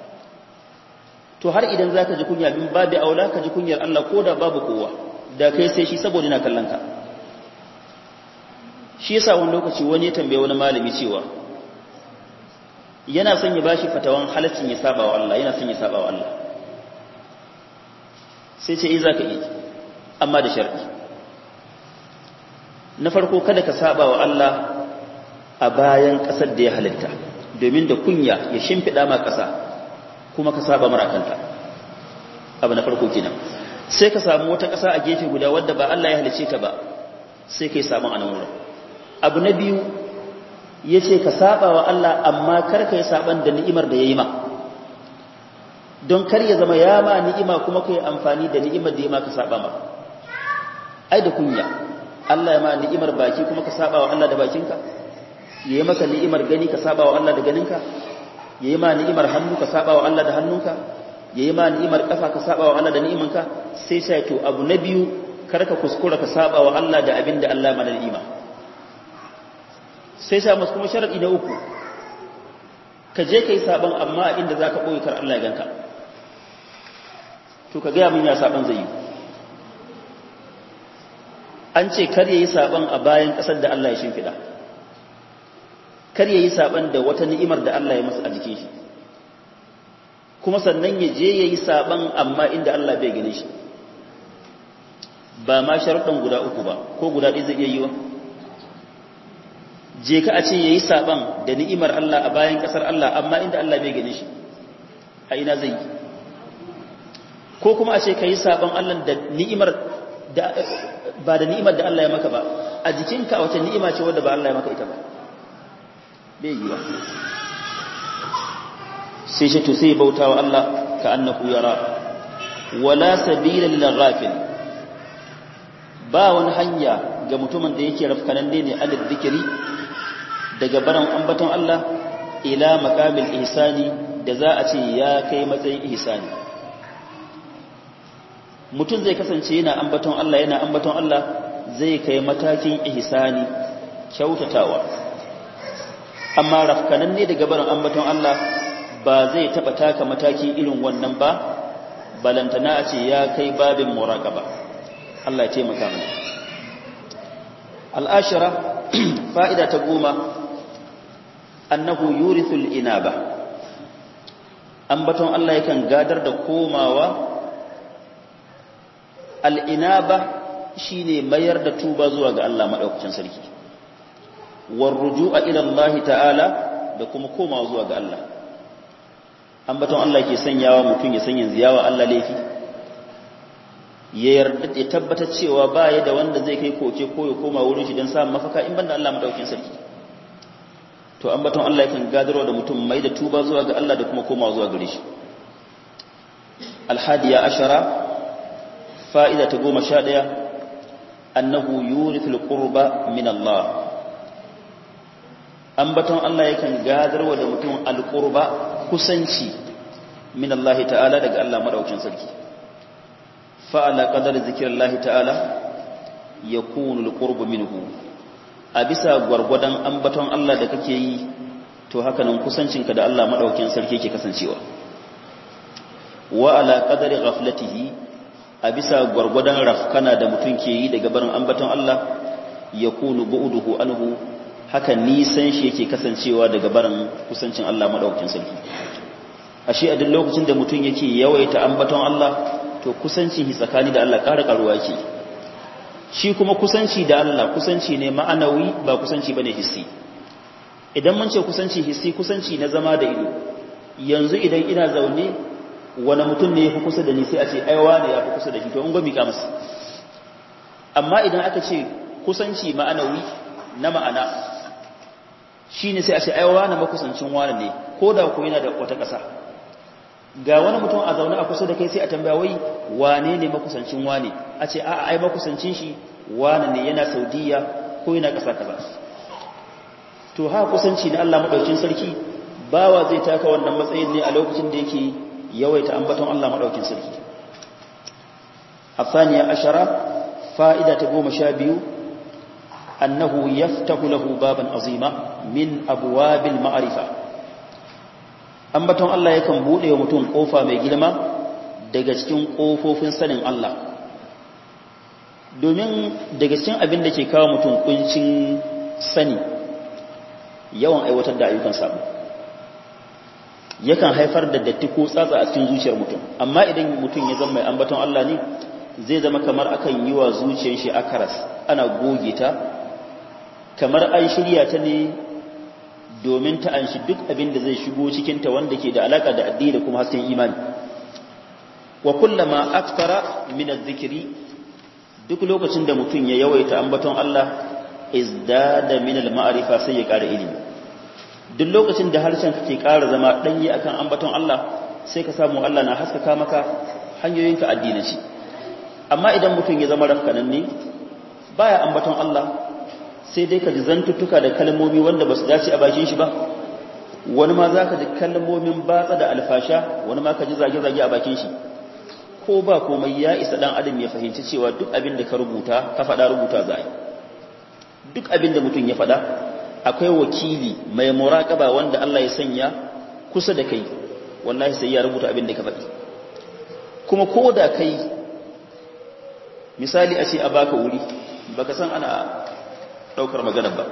to har idan zaka ji kunya bin babu aula ka ji kunyar Allah ko da babu kowa da kai sai shi saboda yana kallon ka shi yasa wani lokaci wani ya tambaye wani malami cewa yana son ya bashi fatawan halaccin ya saba wa Allah yana son ya saba wa Allah sai ce eh zaka yi amma da sharadi na farko kada ka saba wa Allah a bayan ƙasar da ya halitta domin da kunya ya shimfiɗa ma ƙasa kuma ka saba mara kanta abu na farko kenan sai ka samu wata ƙasa a gefe guda wadda ba Allah ya halice ta ba sai kai samu a nan wurin abu na biyu ya ce ka saba wa Allah amma kar ka yi saban da ni'imar da ya yi ma don kar ya zama ya ma ni'ima kuma ka yi amfani da ni'imar da ya ma ka saba ma ai da kunya Allah ya ma ni'imar baki kuma ka saba wa Allah da bakinka yayi maka ni'imar gani ka saba wa Allah da ganinka yayi ma ni'imar hannu ka saba wa Allah da hannunka yayi ma ni'imar kafa ka saba wa Allah da ni'imanka sai sai to abu na biyu kar ka kuskura ka saba wa Allah da abinda Allah mana ni'ima sai sai musu kuma sharadi na uku ka je kai saban amma inda zaka boye kar Allah ya ganka to ka ga mun ya saban zai yi an ce kar yayi saban a bayan kasar da Allah ya shimfida kar yayi saban da wata ni'imar da Allah ya masa a jikin shi kuma sannan ya je yayi saban amma inda Allah bai gane shi ba ma sharuɗan guda uku ba ko guda ɗaya zai iya yi wa je ka a ce yayi saban da ni'imar Allah a bayan kasar Allah amma inda Allah bai gane shi a ina zai yi ko kuma a ce ka yi saban Allah da ni'imar da ba da ni'imar da Allah ya maka ba a jikinka a wace ni'ima ce wadda ba Allah ya maka ita ba bai yi ba sai shi to sai bauta wa Allah ka annahu yara wala sabila lil ghafil ba wani hanya ga mutumin da yake rafkanan ne an dhikri daga baran ambaton Allah ila maqamil ihsani da za a ce ya kai matsayin ihsani mutum zai kasance yana ambaton Allah yana ambaton Allah zai kai matakin ihsani kyautatawa amma rafkanan ne daga barin ambaton Allah ba zai taba taka mataki irin wannan ba balantana a ce ya kai babin muraqaba Allah ya taimaka mana al'ashira fa'ida ta goma annahu yurithul inaba ambaton Allah yakan gadar da komawa al'inaba shi ne mayar da tuba zuwa ga Allah maɗaukacin sarki warruju a ilallahi ta'ala da kuma komawa zuwa ga Allah ambaton Allah ke sanyawa mutum ya sanya ziyawa Allah laifi ya yarda ya tabbatar cewa ba ya da wanda zai kai koke ko ya koma wurin shi don samun mafaka in banda Allah maɗaukacin sarki to ambaton Allah yakan gadarwa da mutum mai da tuba zuwa ga Allah da kuma komawa zuwa gare shi alhadiya ashara fa'ida ta goma sha ɗaya annahu yurithul qurba min Allah ambaton Allah yakan gadarwa da mutum alqurba kusanci min Allah ta'ala daga Allah madaukakin sarki fa'ala qadar zikrillahi ta'ala yakunu alqurbu minhu a bisa gwargwadon ambaton Allah da kake yi to haka nan kusancinka da Allah madaukakin sarki yake kasancewa wa ala qadari ghaflatihi a bisa gwargwadon rafkana da mutum ke yi daga barin ambaton Allah ya kunu bu'uduhu anhu haka nisan shi yake kasancewa daga barin kusancin Allah madaukakin sarki ashe a duk lokacin da mutum yake yawaita ambaton Allah to kusancin shi tsakani da Allah ƙara ƙaruwa yake shi kuma kusanci da Allah kusanci ne ma'anawi ba kusanci bane hissi idan mun ce kusanci hissi kusanci na zama da ido yanzu idan ina zaune wani mutum ne ya fi kusa da ni sai a ce aiwa ne ya fi kusa da shi to in gwami masa amma idan aka ce kusanci ma'anawi na ma'ana shi ne sai a ce aiwa na makusancin wani ne ko da ku yana da wata ƙasa ga wani mutum a zaune a kusa da kai sai a tambaya wai wane ne makusancin wane a ce a'a ai makusancin shi wane ne yana saudiya ko yana ƙasa kaza to ha kusanci na Allah madaukin sarki bawa zai taka wannan matsayin ne a lokacin da yake yawaita ambaton Allah madaukin sarki afaniya ashara fa'ida ta goma sha biyu annahu yaftahu lahu baban azima min abwabil ma'rifa ambaton Allah yakan bude wa mutum kofa mai girma daga cikin kofofin sanin Allah domin daga cikin abin da ke kawo mutum kuncin sani yawan aiwatar da ayyukan sabo yakan haifar da datti ko tsatsa a cikin zuciyar mutum amma idan mutum ya zama mai ambaton Allah ne zai zama kamar akan yi wa zuciyar shi akaras ana goge ta kamar an shirya ta ne domin ta anshi duk abin da zai shigo cikinta wanda ke da alaka da addini da kuma hasken imani wa kullama aktara min adh-dhikri duk lokacin da mutum ya yawaita ambaton Allah izdada min al-ma'rifa sai ya ƙara ilimi duk lokacin da harshen kake ƙara zama danyi akan ambaton Allah sai ka samu Allah na haskaka maka hanyoyinka addinanci amma idan mutum ya zama rafkanan ne baya ambaton Allah sai dai ka ji zantuttuka da kalmomi wanda ba su dace a bakin shi ba wani ma za ka ji kalmomin batsa da alfasha wani ma ka ji zage-zage a bakin shi ko ba komai ya isa dan adam ya fahimci cewa duk abin da ka rubuta ka faɗa rubuta za a yi duk abin da mutum ya faɗa akwai wakili mai muraƙaba wanda Allah ya sanya kusa da kai wallahi sai ya rubuta abin da ka faɗi kuma ko da kai misali a ce a baka wuri baka san ana ɗaukar maganar ba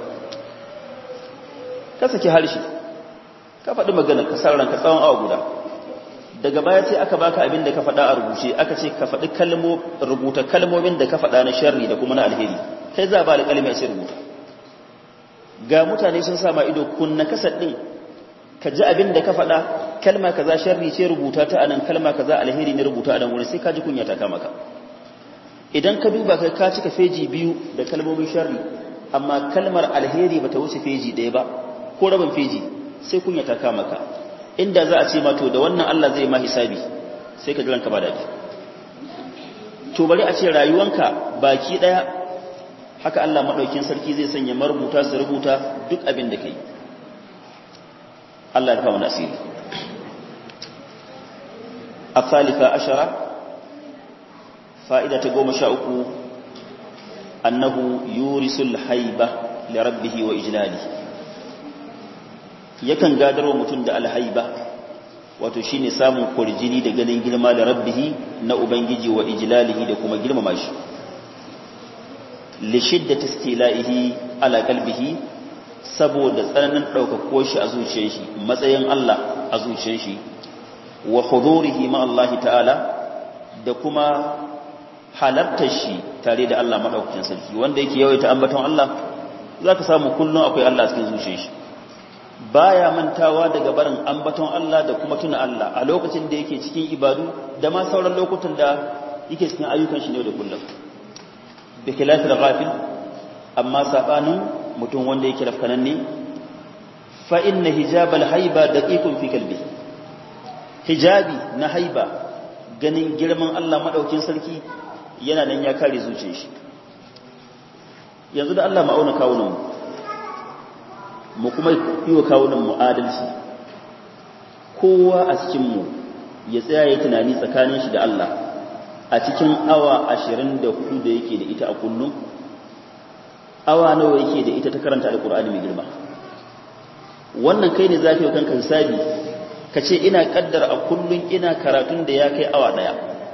ka saki harshe ka faɗi maganar ka san ranka tsawon awa guda daga baya sai aka baka abin da ka faɗa a rubuce aka ce ka faɗi kalmo rubuta kalmomin da ka faɗa na sharri da kuma na alheri kai za ba alƙalmi a ce rubuta ga mutane sun sama ido kunna kasar ɗin ka ji abin da ka faɗa kalma kaza sharri ce rubuta ta anan kalma kaza alheri ne rubuta a nan wurin sai ka ji kunya ta kama ka idan ka duba kai ka cika feji biyu da kalmomin sharri amma kalmar alheri bata wuce feji ɗaya ba ko rabin feji sai kunya ta kama ka inda za a ce ma to da wannan Allah zai ma hisabi sai ka jiranka ba daɗi to bari a ce rayuwanka baki ɗaya haka Allah maɗaukin sarki zai sanya marubuta su rubuta duk abin da kai Allah ya kama nasiri a salika ashara fa'ida ta goma sha uku annahu yurisul haiba li rabbihi wa ijlali yakan gadarwa mutum da alhaiba wato shine samun kurjini da ganin girma da rabbihi na ubangiji wa ijlalihi da kuma girmama shi li shiddati istila'ihi ala qalbihi saboda tsananin daukako shi a zuciyar shi matsayin Allah a zuciyar shi wa hudurihi ma Allah ta'ala da kuma halartar shi tare da Allah madaukakin sarki wanda yake yawaita ambaton Allah zaka samu kullun akwai Allah cikin zuciyar shi baya mantawa daga barin ambaton Allah da kuma tuna Allah a lokacin da yake cikin ibadu da ma sauran lokutan da yake cikin ayyukan shi ne da kullum bi khilafil ghafil amma sabanin mutum wanda yake rafkanan ne fa inna hijabal haiba daqiqun fi qalbi hijabi na haiba ganin girman Allah madaukin sarki yana nan ya kare zuciyar shi yanzu da Allah ma'auna kawunan mu mu kuma yi wa kawunan mu adalci kowa a cikinmu ya tsaya ya tunani tsakanin shi da Allah a cikin awa ashirin da hudu da yake da ita a kullum awa nawa yake da ita ta karanta alkur'ani mai girma wannan kai ne za ka yi kanka hisabi ka ce ina kaddara a kullum ina karatun da ya kai awa daya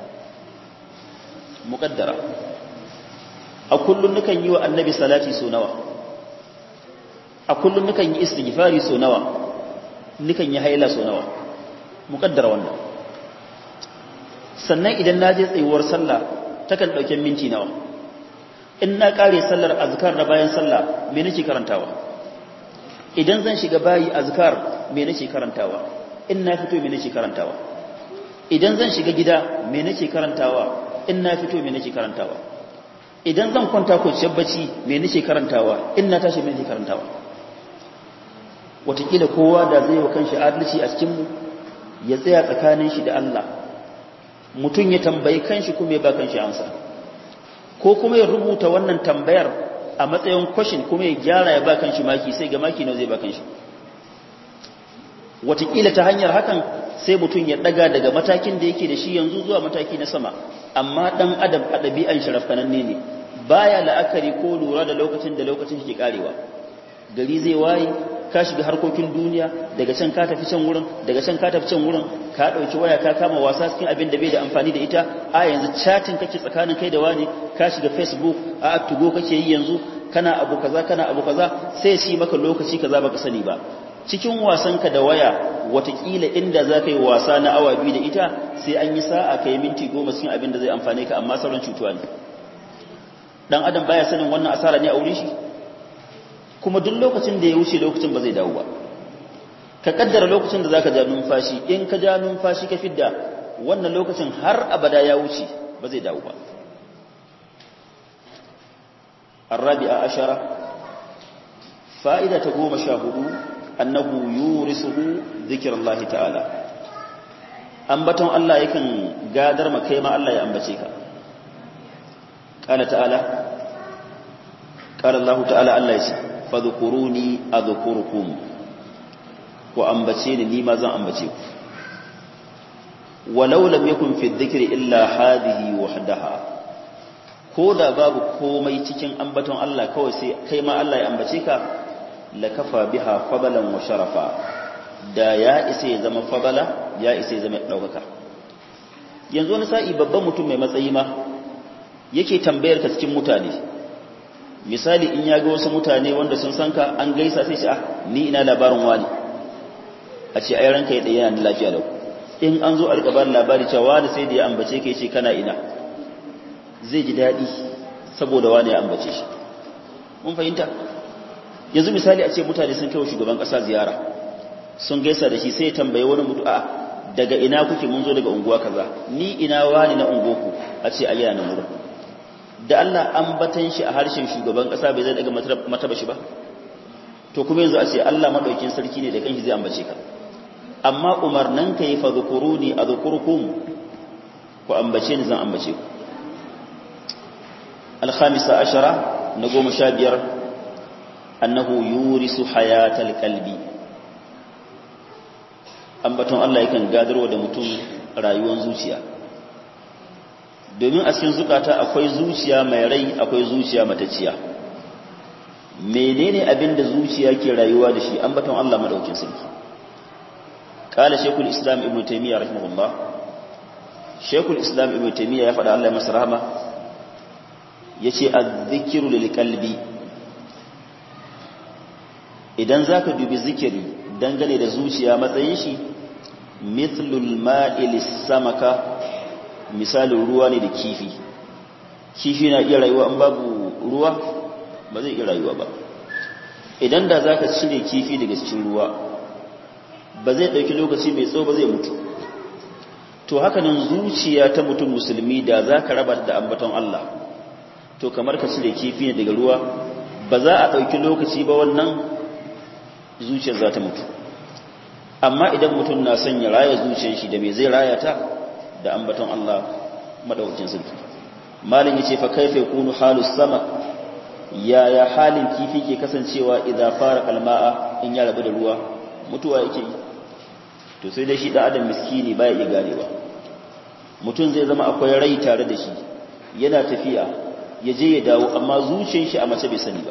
muƙaddara a kullum nukan yi wa annabi salati so nawa a kullum nukan yi istighfari so nawa nukan yi haila so nawa muƙaddara wannan sannan idan na je tsayuwar sallah takan ɗauke minti nawa in na ƙare sallar azkar na bayan sallah me nake karantawa idan zan shiga bayi azkar me nake karantawa in na fito me nake karantawa idan zan shiga gida me nake karantawa in na fito me nake karantawa idan zan kwanta ko bacci me nake karantawa in na tashi me nake karantawa watakila kowa da zai wa kanshi adalci a cikin mu ya tsaya tsakanin shi da Allah mutum ya tambayi kanshi kuma ya ba kanshi amsa ko kuma ya rubuta wannan tambayar a matsayin kwashin kuma ya gyara ya ba kanshi maki sai ga maki nawa zai ba kanshi watakila ta hanyar hakan sai mutum ya daga daga matakin da yake da shi yanzu zuwa mataki na sama amma dan adam a ɗabi'an sharafkananne ne baya la'akari ko lura da lokacin da lokacin shi ke karewa gari zai waye ka shiga harkokin duniya daga can ka tafi can wurin daga can ka tafi can wurin ka dauki waya ka kama wasa cikin abin da bai da amfani da ita a yanzu chatting kake tsakanin kai da wani ka shiga facebook a tugo kake yi yanzu kana abu kaza kana abu kaza sai shi maka lokaci kaza baka sani ba cikin wasanka da waya watakila inda za ka yi wasa na awa biyu da ita sai an yi sa'a ka yi minti goma cikin abin da zai amfane ka amma sauran cutuwa ne dan adam baya sanin wannan asara ne a wurin shi kuma duk lokacin da ya wuce lokacin ba zai dawo ba ka kaddara lokacin da zaka ja numfashi in ka ja numfashi ka fidda wannan lokacin har abada ya wuce ba zai dawo ba الرابعة عشرة فائدة تقوم شاهدوا أنه يورثه ذكر الله تعالى أنبتهم الله يكن قادر مكيما الله يأنبتيك قال تعالى قال الله تعالى الله يسي فذكروني أذكركم وأنبتيني لما زن أنبتيك ولو لم يكن في الذكر إلا هذه وحدها ko da babu komai cikin ambaton Allah kawai sai kai ma Allah ya ambace ka la kafa biha fadalan wa sharafa da ya isa ya zama fadala ya isa ya zama daukaka yanzu wani sa'i babban mutum mai matsayi ma yake tambayar ka cikin mutane misali in ya ga wasu mutane wanda sun san ka an gaisa sai shi ah ni ina labarin wani a ce ai ranka ya daya yana lafiya lau in an zo a rika bani labari cewa wani sai da ya ambace ka yace kana ina zai ji daɗi saboda wani ya ambace shi mun fahimta yanzu misali a ce mutane sun kai shugaban ƙasa ziyara sun gaisa da shi sai ya tambaye wani mutu a daga ina kuke mun zo daga unguwa kaza ni ina wani na ungoku a ce ayyana nan wurin da Allah ambatan shi a harshen shugaban ƙasa bai zai daga mataba shi ba to kuma yanzu a ce Allah madaukin sarki ne da kanshi zai ambace ka amma umarnan ka yi fa zukuruni a zukurkum ku ambace ni zan ambace ku الخامسة عشرة نقوم شابير أنه يورس حياة القلب ambaton Allah yakan gadarwa da mutum rayuwar zuciya domin a cikin zukata akwai zuciya mai rai akwai zuciya matacciya menene abin da zuciya ke rayuwa da shi ambaton Allah madaukin sarki qala shaykhul islam ibnu taymiyyah rahimahullah shaykhul islam ibnu taymiyyah ya faɗa Allah ya masa rahama ya ce azzikiru lilkalbi idan za ka dubi zikiri dangane da zuciya matsayin shi mithlul ma'ilis samaka misalin ruwa ne da kifi kifi na iya rayuwa an babu ruwa ba zai iya rayuwa ba idan da za ka cire kifi daga cikin ruwa ba zai ɗauki lokaci mai tsawo ba zai mutu to hakanan zuciya ta mutum musulmi da za ka raba da ambaton Allah to kamar ka cire kifi ne daga ruwa ba za a ɗauki lokaci ba wannan zuciyar za ta mutu amma idan mutum na son ya raya zuciyar shi da me zai raya ta da ambaton Allah madaukakin sarki malin yace fa kaifa yakunu halus sama yaya halin kifi ke kasancewa idan fara kalma'a in ya rabu da ruwa mutuwa yake yi to sai dai shi da adam miskini baya iya ganewa mutum zai zama akwai rai tare da shi yana tafiya ya je ya dawo amma zuciyar shi a mace bai sani ba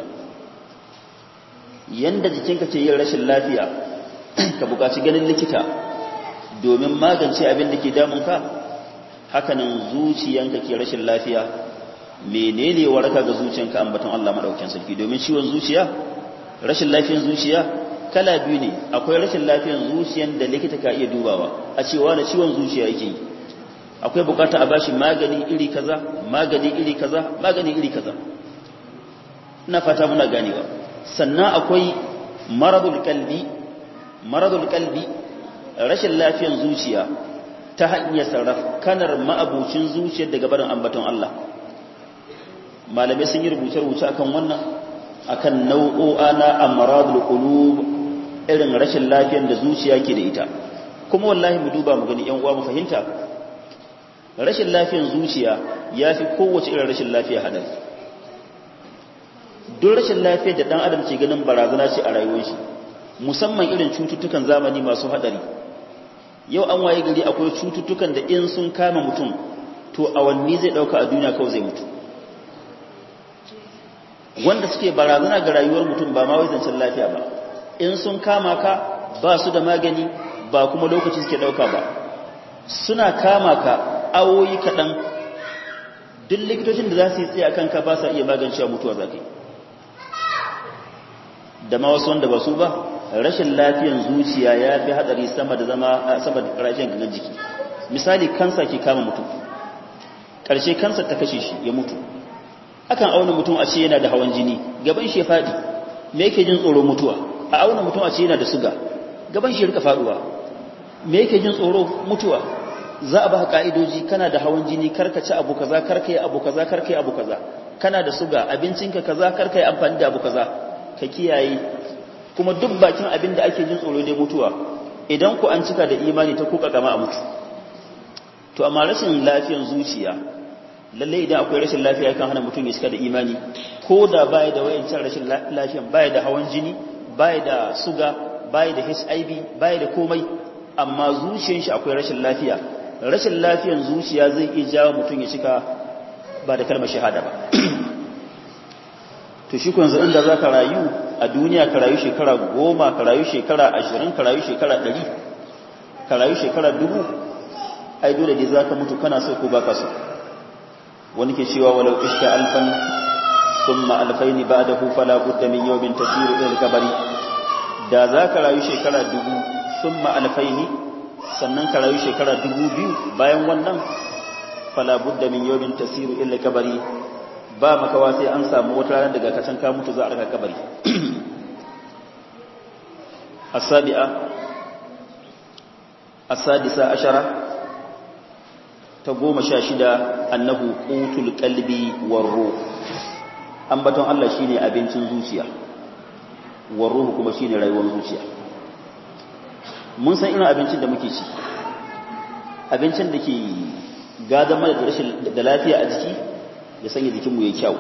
yanda jikinka ce yin rashin lafiya ka buƙaci ganin likita domin magance abin da ke damunka hakanan zuciyanka ke rashin lafiya menene waraka ga zuciyanka ambaton Allah madaukakin sarki domin ciwon zuciya rashin lafiyar zuciya kala biyu ne akwai rashin lafiyar zuciyan da likita ka iya dubawa a cewa da ciwon zuciya yake yi akwai bukata a bashi magani iri kaza magani iri kaza magani iri kaza ina fata muna ganewa sannan akwai maradul kalbi maradul kalbi rashin lafiyar zuciya ta hanyar sarrafkanar ma'abucin zuciyar daga barin ambaton Allah malamai sun yi rubuce-rubuce akan wannan akan nau'o'a na amradul qulub irin rashin lafiyar da zuciya ke da ita kuma wallahi mu duba mu gani yan uwa mu fahimta rashin lafiyar zuciya yafi kowace irin rashin lafiya hadari duk rashin lafiyar da dan adam ke ganin barazana ce a rayuwar shi musamman irin cututtukan zamani masu hadari yau an waye gari akwai cututtukan da in sun kama mutum to awanni zai dauka a duniya kawai zai mutu wanda suke barazana ga rayuwar mutum ba ma wai zancen lafiya ba in sun kama ka ba su da magani ba kuma lokaci suke dauka ba suna kama ka awoyi kaɗan duk likitocin da za su yi tsaye a kanka ba sa iya magancewa mutuwa za ka yi da ma wasu wanda ba su ba rashin lafiyan zuciya ya fi hadari sama da zama sama da rashin gangan jiki misali kansa ke kama mutum ƙarshe kansa ta kashe shi ya mutu akan auna mutum a ce yana da hawan jini gaban shi ya faɗi me yake jin tsoro mutuwa a auna mutum a ce yana da suga gaban shi ya rika faɗuwa me yake jin tsoro mutuwa za a ba ka'idoji kana da hawan jini karka ci abu kaza karka yi abu kaza karka yi abu kaza kana da suga abincinka kaza karka yi amfani da abu kaza ka kiyaye kuma duk bakin abin da ake jin tsoro dai mutuwa idan ku an cika da imani ta kuka kama a mutu to amma rashin lafiyan zuciya lalle idan akwai rashin lafiya kan hana mutum ya cika da imani ko da baya da wayancan rashin lafiyan baya da hawan jini baya da suga baya da HIV baya da komai amma zuciyar shi akwai rashin lafiya rashin lafiyan zuciya zai iya jawo mutum ya cika ba da kalmar shahada ba to shi kun inda za ka rayu a duniya ka rayu shekara goma ka rayu shekara ashirin ka rayu shekara ɗari ka rayu shekara dubu ai dole dai za ka mutu kana so ko ba ka so wani ke cewa walau ishka alfan summa alfaini ba'dahu fala budda min yawmin tasiru ila kabari da za ka rayu shekara dubu summa alfaini sannan ka rayu shekara dubu biyu bayan wannan fala budda min yawmin tasiru ila kabari ba makawa sai an samu wata ranar daga kacan ka mutu za a raka kabari asabi'a asadisa ashara ta goma sha shida annahu qutul qalbi war ruh ambaton Allah shine abincin zuciya war ruh kuma shine rayuwar zuciya mun san irin abincin da muke ci abincin da ke gadon mana da rashin da lafiya a jiki ya sanya jikinmu ya kyau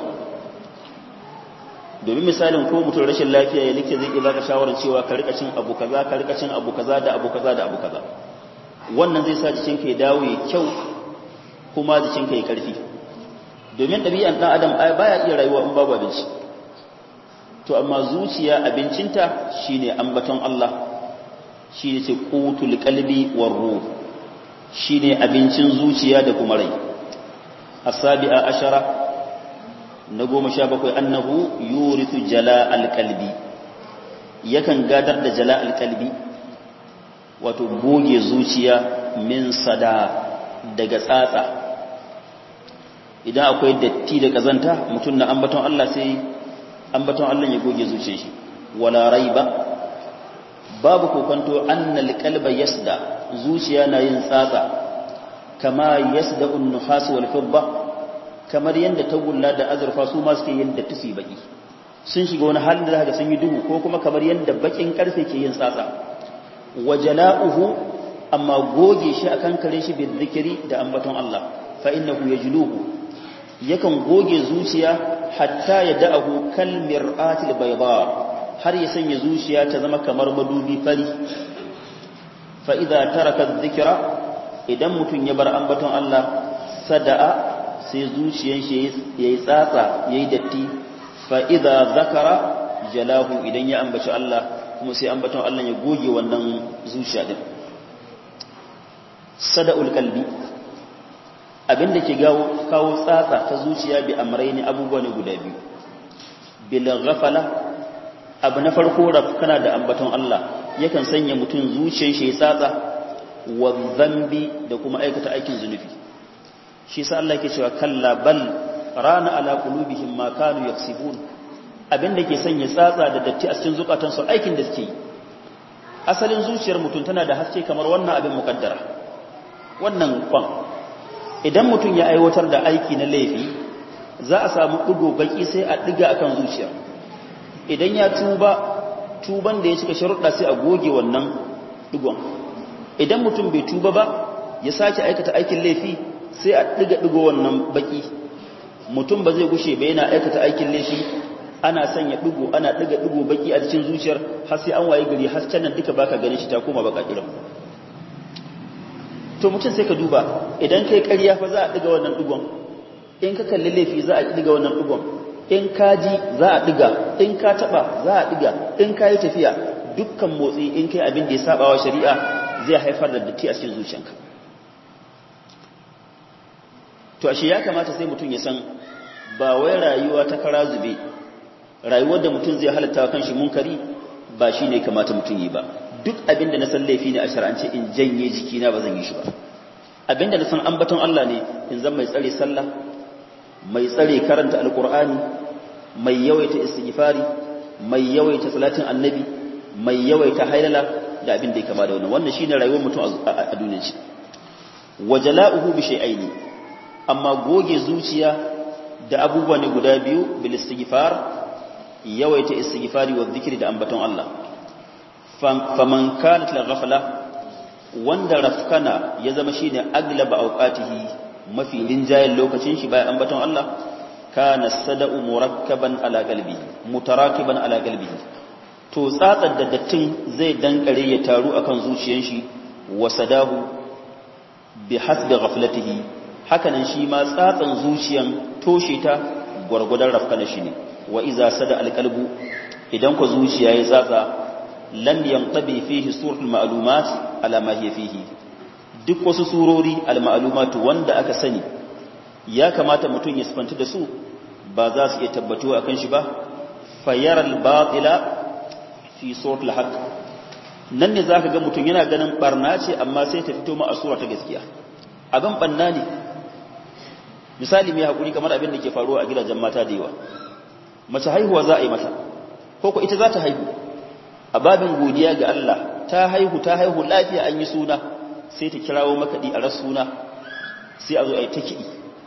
domin misalin ko mutum rashin lafiya ya likita zai iya baka shawarar cewa ka rika cin abu kaza ka rika cin abu kaza da abu kaza da abu kaza wannan zai sa jikinka ya dawo ya kyau kuma jikinka ya karfi domin ɗabi'an ɗan adam baya iya rayuwa in babu abinci to amma zuciya abincinta shine ambaton Allah shine ce qutul qalbi war ruh shine abincin zuciya da kuma rai asabi'a ashara na goma sha bakwai annahu yurithu jala alqalbi yakan gadar da jala alqalbi wato goge zuciya min sada daga tsatsa idan akwai datti da kazanta mutum na ambaton Allah sai ambaton Allah ya goge zuciyar shi wala raiba babu kokonto annal qalba yasda zuciya na yin tsatsa kama yasda an-nuhas wal fidda kamar yanda tagulla da azurfa su ma suke yin da tusi baki sun shiga wani halin da zaka sun yi duhu ko kuma kamar yanda bakin karfe ke yin tsatsa wajala'uhu amma goge shi akan kare shi bi zikiri da ambaton Allah fa innahu yajluhu yakan goge zuciya hatta ya da'ahu kal mir'atil bayda har ya sanya zuciya ta zama kamar madubi fari fa idza taraka dhikra idan mutun ya bar ambaton Allah sada'a sai zuciyar shi yayi tsatsa yayi datti fa idza zakara jalahu idan ya ambaci Allah kuma sai ambaton Allah ya goge wannan zuciya din sada'ul qalbi abinda ke gawo kawo tsatsa ta zuciya bi amrayni abubuwa ne guda biyu bil ghafala abu na farko rafkana da ambaton Allah yakan sanya mutum zuciyar shi ya tsatsa wa zambi da kuma aikata aikin zunubi shi sa Allah yake cewa kalla bal rana ala qulubihim ma kanu yaksibun abinda ke sanya tsatsa da datti a cikin zukatansu aikin da suke yi asalin zuciyar mutum tana da haske kamar wannan abin mukaddara wannan kwan idan mutum ya aiwatar da aiki na laifi za a samu ɗigo baki sai a ɗiga akan zuciya idan ya tuba tuban da ya cika sharuɗa sai a goge wannan ɗigon idan mutum bai tuba ba ya sake aikata aikin laifi sai a ɗiga ɗigo wannan baki mutum ba zai gushe ba yana aikata aikin laifi ana sanya ɗigo ana ɗiga ɗigo baki a cikin zuciyar har sai an waye gari hasken nan duka baka ganin shi ta koma baka kiran to mutum sai ka duba idan kai ƙarya fa za a ɗiga wannan ɗigon in ka kalli laifi za a ɗiga wannan ɗigon in ka ji za a ɗiga in ka taɓa za a ɗiga in ka yi tafiya dukkan motsi in kai abin da ya saba wa shari'a zai haifar da datti a cikin zuciyanka to ashe ya kamata sai mutum ya san ba wai rayuwa ta kara zube rayuwar da mutum zai halatta wa kanshi munkari ba shi ne kamata mutum yi ba duk abin da na san laifi ne a shar'ance in janye jikina ba zan yi shi ba abin da na san ambaton Allah ne in zan mai tsare sallah mai tsare karanta alkur'ani mai yawaita istighfari mai yawaita salatin annabi mai yawaita hailala da abin da ya kama da wannan wannan shine rayuwar mutum a duniyar shi wajala'uhu bi shay'aini amma goge zuciya da abubuwa ne guda biyu bil istighfar yawaita istighfari wa dhikri da ambaton Allah faman kanat la ghafla wanda rafkana ya zama shine aglaba awqatihi mafi linjayen lokacin shi bayan ambaton Allah kana sada'u murakkaban ala qalbi mutarakiban ala qalbi to tsatsar da dattin zai dankare ya taru akan zuciyar shi wa sadahu bi hasbi ghaflatihi hakanan shi ma tsatsan zuciyan toshe ta gwargwadon rafkana shi ne wa iza sada alqalbu idan ku zuciya ya tsatsa lam yantabi fihi suratul ma'lumat ala ma hiya fihi duk wasu surori al-ma'lumatu wanda aka sani ya kamata mutum ya sifanta da su ba za su iya tabbatuwa akan shi ba fayaral batila fi suratul haqq nan ne zaka ga mutum yana ganin barna ce amma sai ta fito ma a sura ta gaskiya abin banna ne misali mai hakuri kamar abin da ke faruwa a gidajen mata da yawa mace haihuwa za a yi mata ko ko ita za ta haihu a babin godiya ga Allah ta haihu ta haihu lafiya an yi suna sai ta kirawo makaɗi a ras suna sai a zo a yi ta kiɗi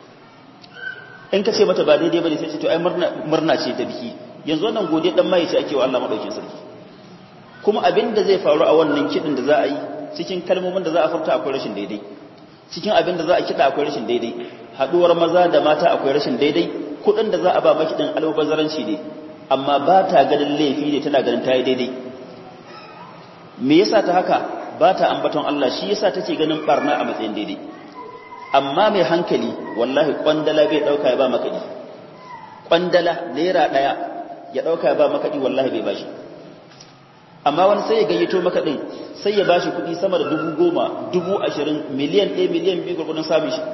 in ka ce mata ba daidai ba ne sai ce to ai murna ce ta biki yanzu wannan godiya dan mai ce ake wa Allah madaukin sarki kuma abin da zai faru a wannan kiɗin da za a yi cikin kalmomin da za a furta akwai rashin daidai cikin abin da za a kiɗa akwai rashin daidai haɗuwar maza da mata akwai rashin daidai kuɗin da za a ba makiɗin albazaranci ne amma ba ta ganin laifi ne tana ganin ta yi daidai me yasa ta haka ba ta ambaton Allah shi yasa take ganin barna a matsayin daidai amma mai hankali wallahi kwandala bai dauka ya ba makadi kwandala naira daya ya dauka ya ba makadi wallahi bai bashi amma wani sai ya gayyato makadin sai ya bashi kudi sama da dubu goma dubu ashirin miliyan ɗaya miliyan biyu gurgudun samun shi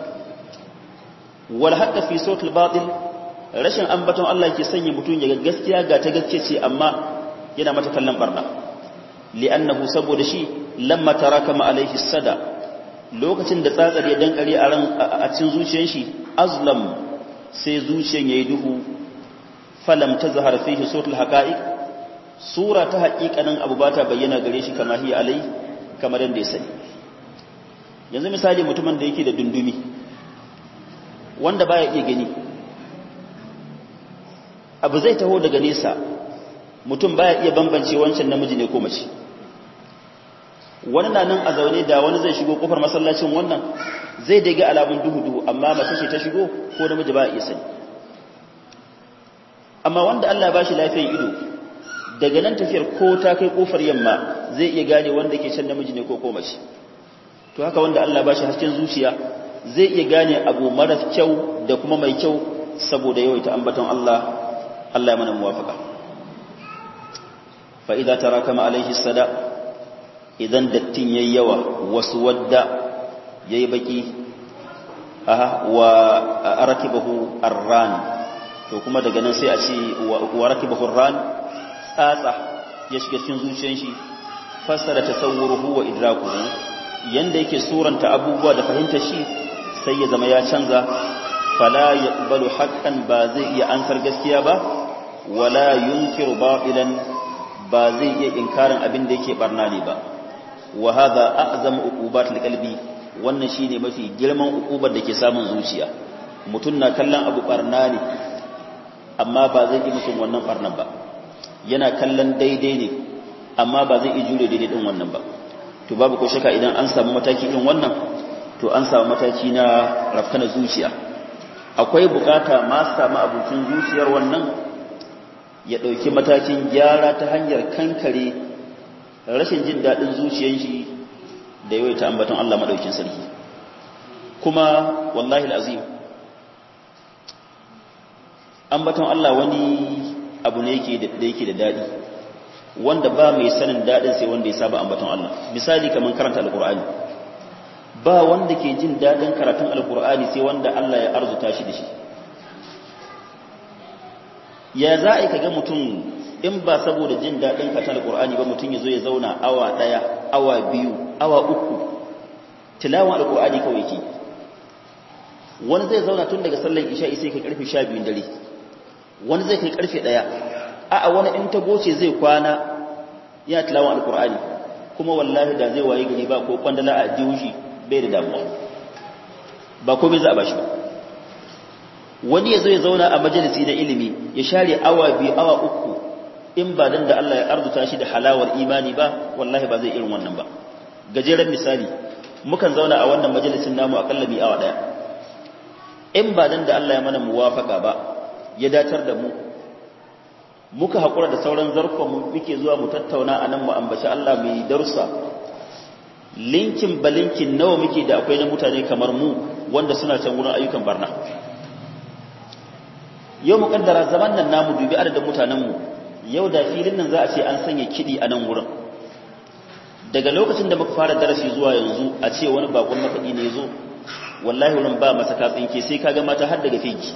wal haqqa fi sawtil batil rashin ambaton Allah ke sanya mutum ya gaskiya ga ta gaske ce amma yana mata kallon barna li'annahu saboda shi lamma tarakama alaihi sada lokacin da tsatsar ya dankare a ran a cikin zuciyar shi azlam sai zuciyar yayi duhu falam tazhar fihi suratul haqa'iq sura ta haƙiƙanin abu ba ta bayyana gare shi kama hiya alai kamar yadda ya sani yanzu misali mutumin da yake da dundumi wanda baya iya gani abu zai taho daga nesa mutum baya iya bambance wancan namiji ne ko mace wani na nan a zaune da wani zai shigo kofar masallacin wannan zai daga alamun duhu-duhu amma mace ce ta shigo ko namiji ba iya sani amma wanda Allah ba shi lafiyar ido daga nan tafiyar ko ta kai kofar yamma zai iya gane wanda ke can namiji ne ko ko mace to haka wanda Allah ba shi hasken zuciya zai iya gane abu mara kyau da kuma mai kyau saboda yawaita ambaton Allah Allah ya mana muwafaka fa idza tarakama alaihi sada idan dattin yayi yawa wasu wadda yayi baki aha wa arakibahu arran to kuma daga nan sai a ce wa rakibahu arran tsatsa ya shiga cikin zuciyar shi fassara tasawwuruhu wa idrakuhu yanda yake suranta abubuwa da fahimtar shi sai ya zama ya canza fala yaqbalu haqqan ba zai iya ansar gaskiya ba wala yunkiru batilan ba zai iya inkarin abin da yake barna ne ba wa hadha a'zamu uqubatil qalbi wannan shine mafi girman uqubar da ke samun zuciya mutun na kallon abu barna ne amma ba zai yi musun wannan barnan ba yana kallon daidai ne amma ba zai iya jure daidai din wannan ba to babu ko shaka idan an samu mataki irin wannan to an samu mataki na rafkana zuciya akwai bukata ma samu abincin zuciyar wannan ya ɗauki matakin gyara ta hanyar kankare rashin jin daɗin zuciyar shi da yawai ta ambaton Allah maɗaukin sarki kuma wallahi al'azim ambaton Allah wani abu ne da yake da daɗi wanda ba mai sanin daɗin sai wanda ya saba ambaton Allah misali kamar karanta alƙur'ani ba wanda ke jin daɗin karatun alƙur'ani sai wanda Allah ya arzuta shi da shi ya za a yi kaga mutum in ba saboda jin daɗin karatun alƙur'ani ba mutum ya zo ya zauna awa ɗaya awa biyu awa uku tilawan alƙur'ani kawai ke wani zai zauna tun daga sallar isha'i sai kai karfe sha biyun dare wani zai kai karfe ɗaya a'a wani in ta goce zai kwana yana tilawan alƙur'ani kuma wallahi da zai waye gari ba ko kwandala a jihushi bai da damuwa ba komai za a bashi ba wani ya zo ya zauna a majalisi na ilimi ya share awa biyu awa uku in ba dan da Allah ya arzuta shi da halawar imani ba wallahi ba zai irin wannan ba gajeren misali mukan zauna a wannan majalisin namu akalla mi awa daya in ba dan da Allah ya mana muwafaka ba ya datar da mu muka haƙura da sauran zarkon mu muke zuwa mu tattauna a nan mu ambaci Allah mai darussa linkin balinkin nawa muke da akwai na mutane kamar mu wanda suna can wurin ayyukan barna yau mu kaddara zaman nan namu dubi adadin mutanenmu yau da filin nan za a ce an sanya kiɗi a nan wurin daga lokacin da muka fara darasi zuwa yanzu a ce wani bakon makaɗi ne zo wallahi wurin ba masa katsinke sai ka ga mata har daga fegi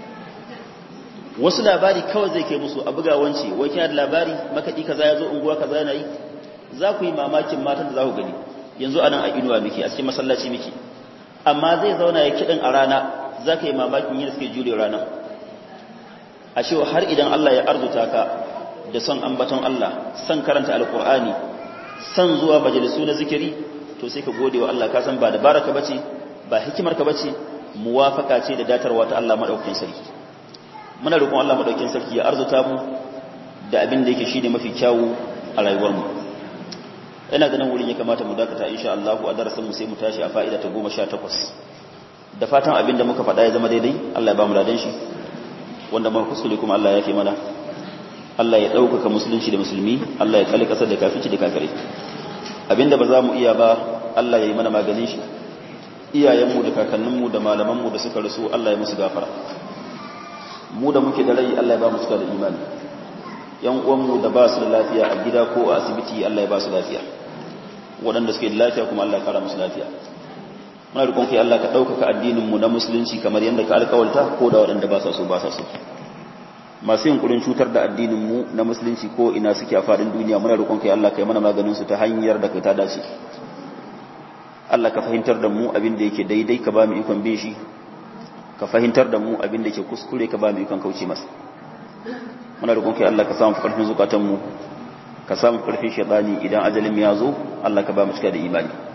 wasu labari kawai zai kai musu a buga wance wai kina da labari makaɗi kaza ya zo unguwa kaza yana yi za ku yi mamakin matan da za ku gani yanzu anan a inuwa miki a cikin masallaci miki amma zai zauna ya kiɗin a rana za ka yi mamakin yin suke jure rana a cewa har idan Allah ya arzuta ka da son ambaton Allah son karanta alkur'ani son zuwa majalisu na zikiri to sai ka gode wa Allah ka san ba dabaraka bace ba hikimar ka bace muwafaka ce da datarwa ta Allah madaukakin sarki muna roƙon Allah madaukakin sarki ya arzuta mu da abin da yake shine mafi kyawu a rayuwar mu ina ganin wurin ya kamata mu dakata insha Allah a darasin mu sai mu tashi a fa'ida ta 18 da fatan abin da muka faɗa ya zama daidai Allah ya ba mu ladan shi wanda muka kuskure kuma Allah ya fi mana Allah ya ɗaukaka musulunci da musulmi Allah ya kalli ƙasar da kafici da kafirai abinda ba za mu iya ba Allah ya yi mana maganin shi iyayenmu da kakanninmu da malamanmu da suka rasu Allah ya musu gafara mu da muke da rai Allah ya ba mu cika da imani yan uwanmu da ba su da lafiya a gida ko a asibiti Allah ya ba su lafiya waɗanda suke da lafiya kuma Allah ya kara musu lafiya muna rikon kai Allah ka ɗaukaka addininmu na musulunci kamar yadda ka alkawalta ko da waɗanda ba sa so ba sa so masu yin kurin cutar da addininmu na musulunci ko ina suke a faɗin duniya muna rikon kai Allah ka yi mana maganin su ta hanyar da kai ta dace Allah ka fahimtar da mu abin da yake daidai ka ba mu ikon bin shi ka fahimtar da mu abin da yake kuskure ka ba mu ikon kauce masa muna rikon kai Allah ka samu karfin zukatanmu ka samu karfin shaitani idan ajalin ya zo Allah ka ba mu cika da imani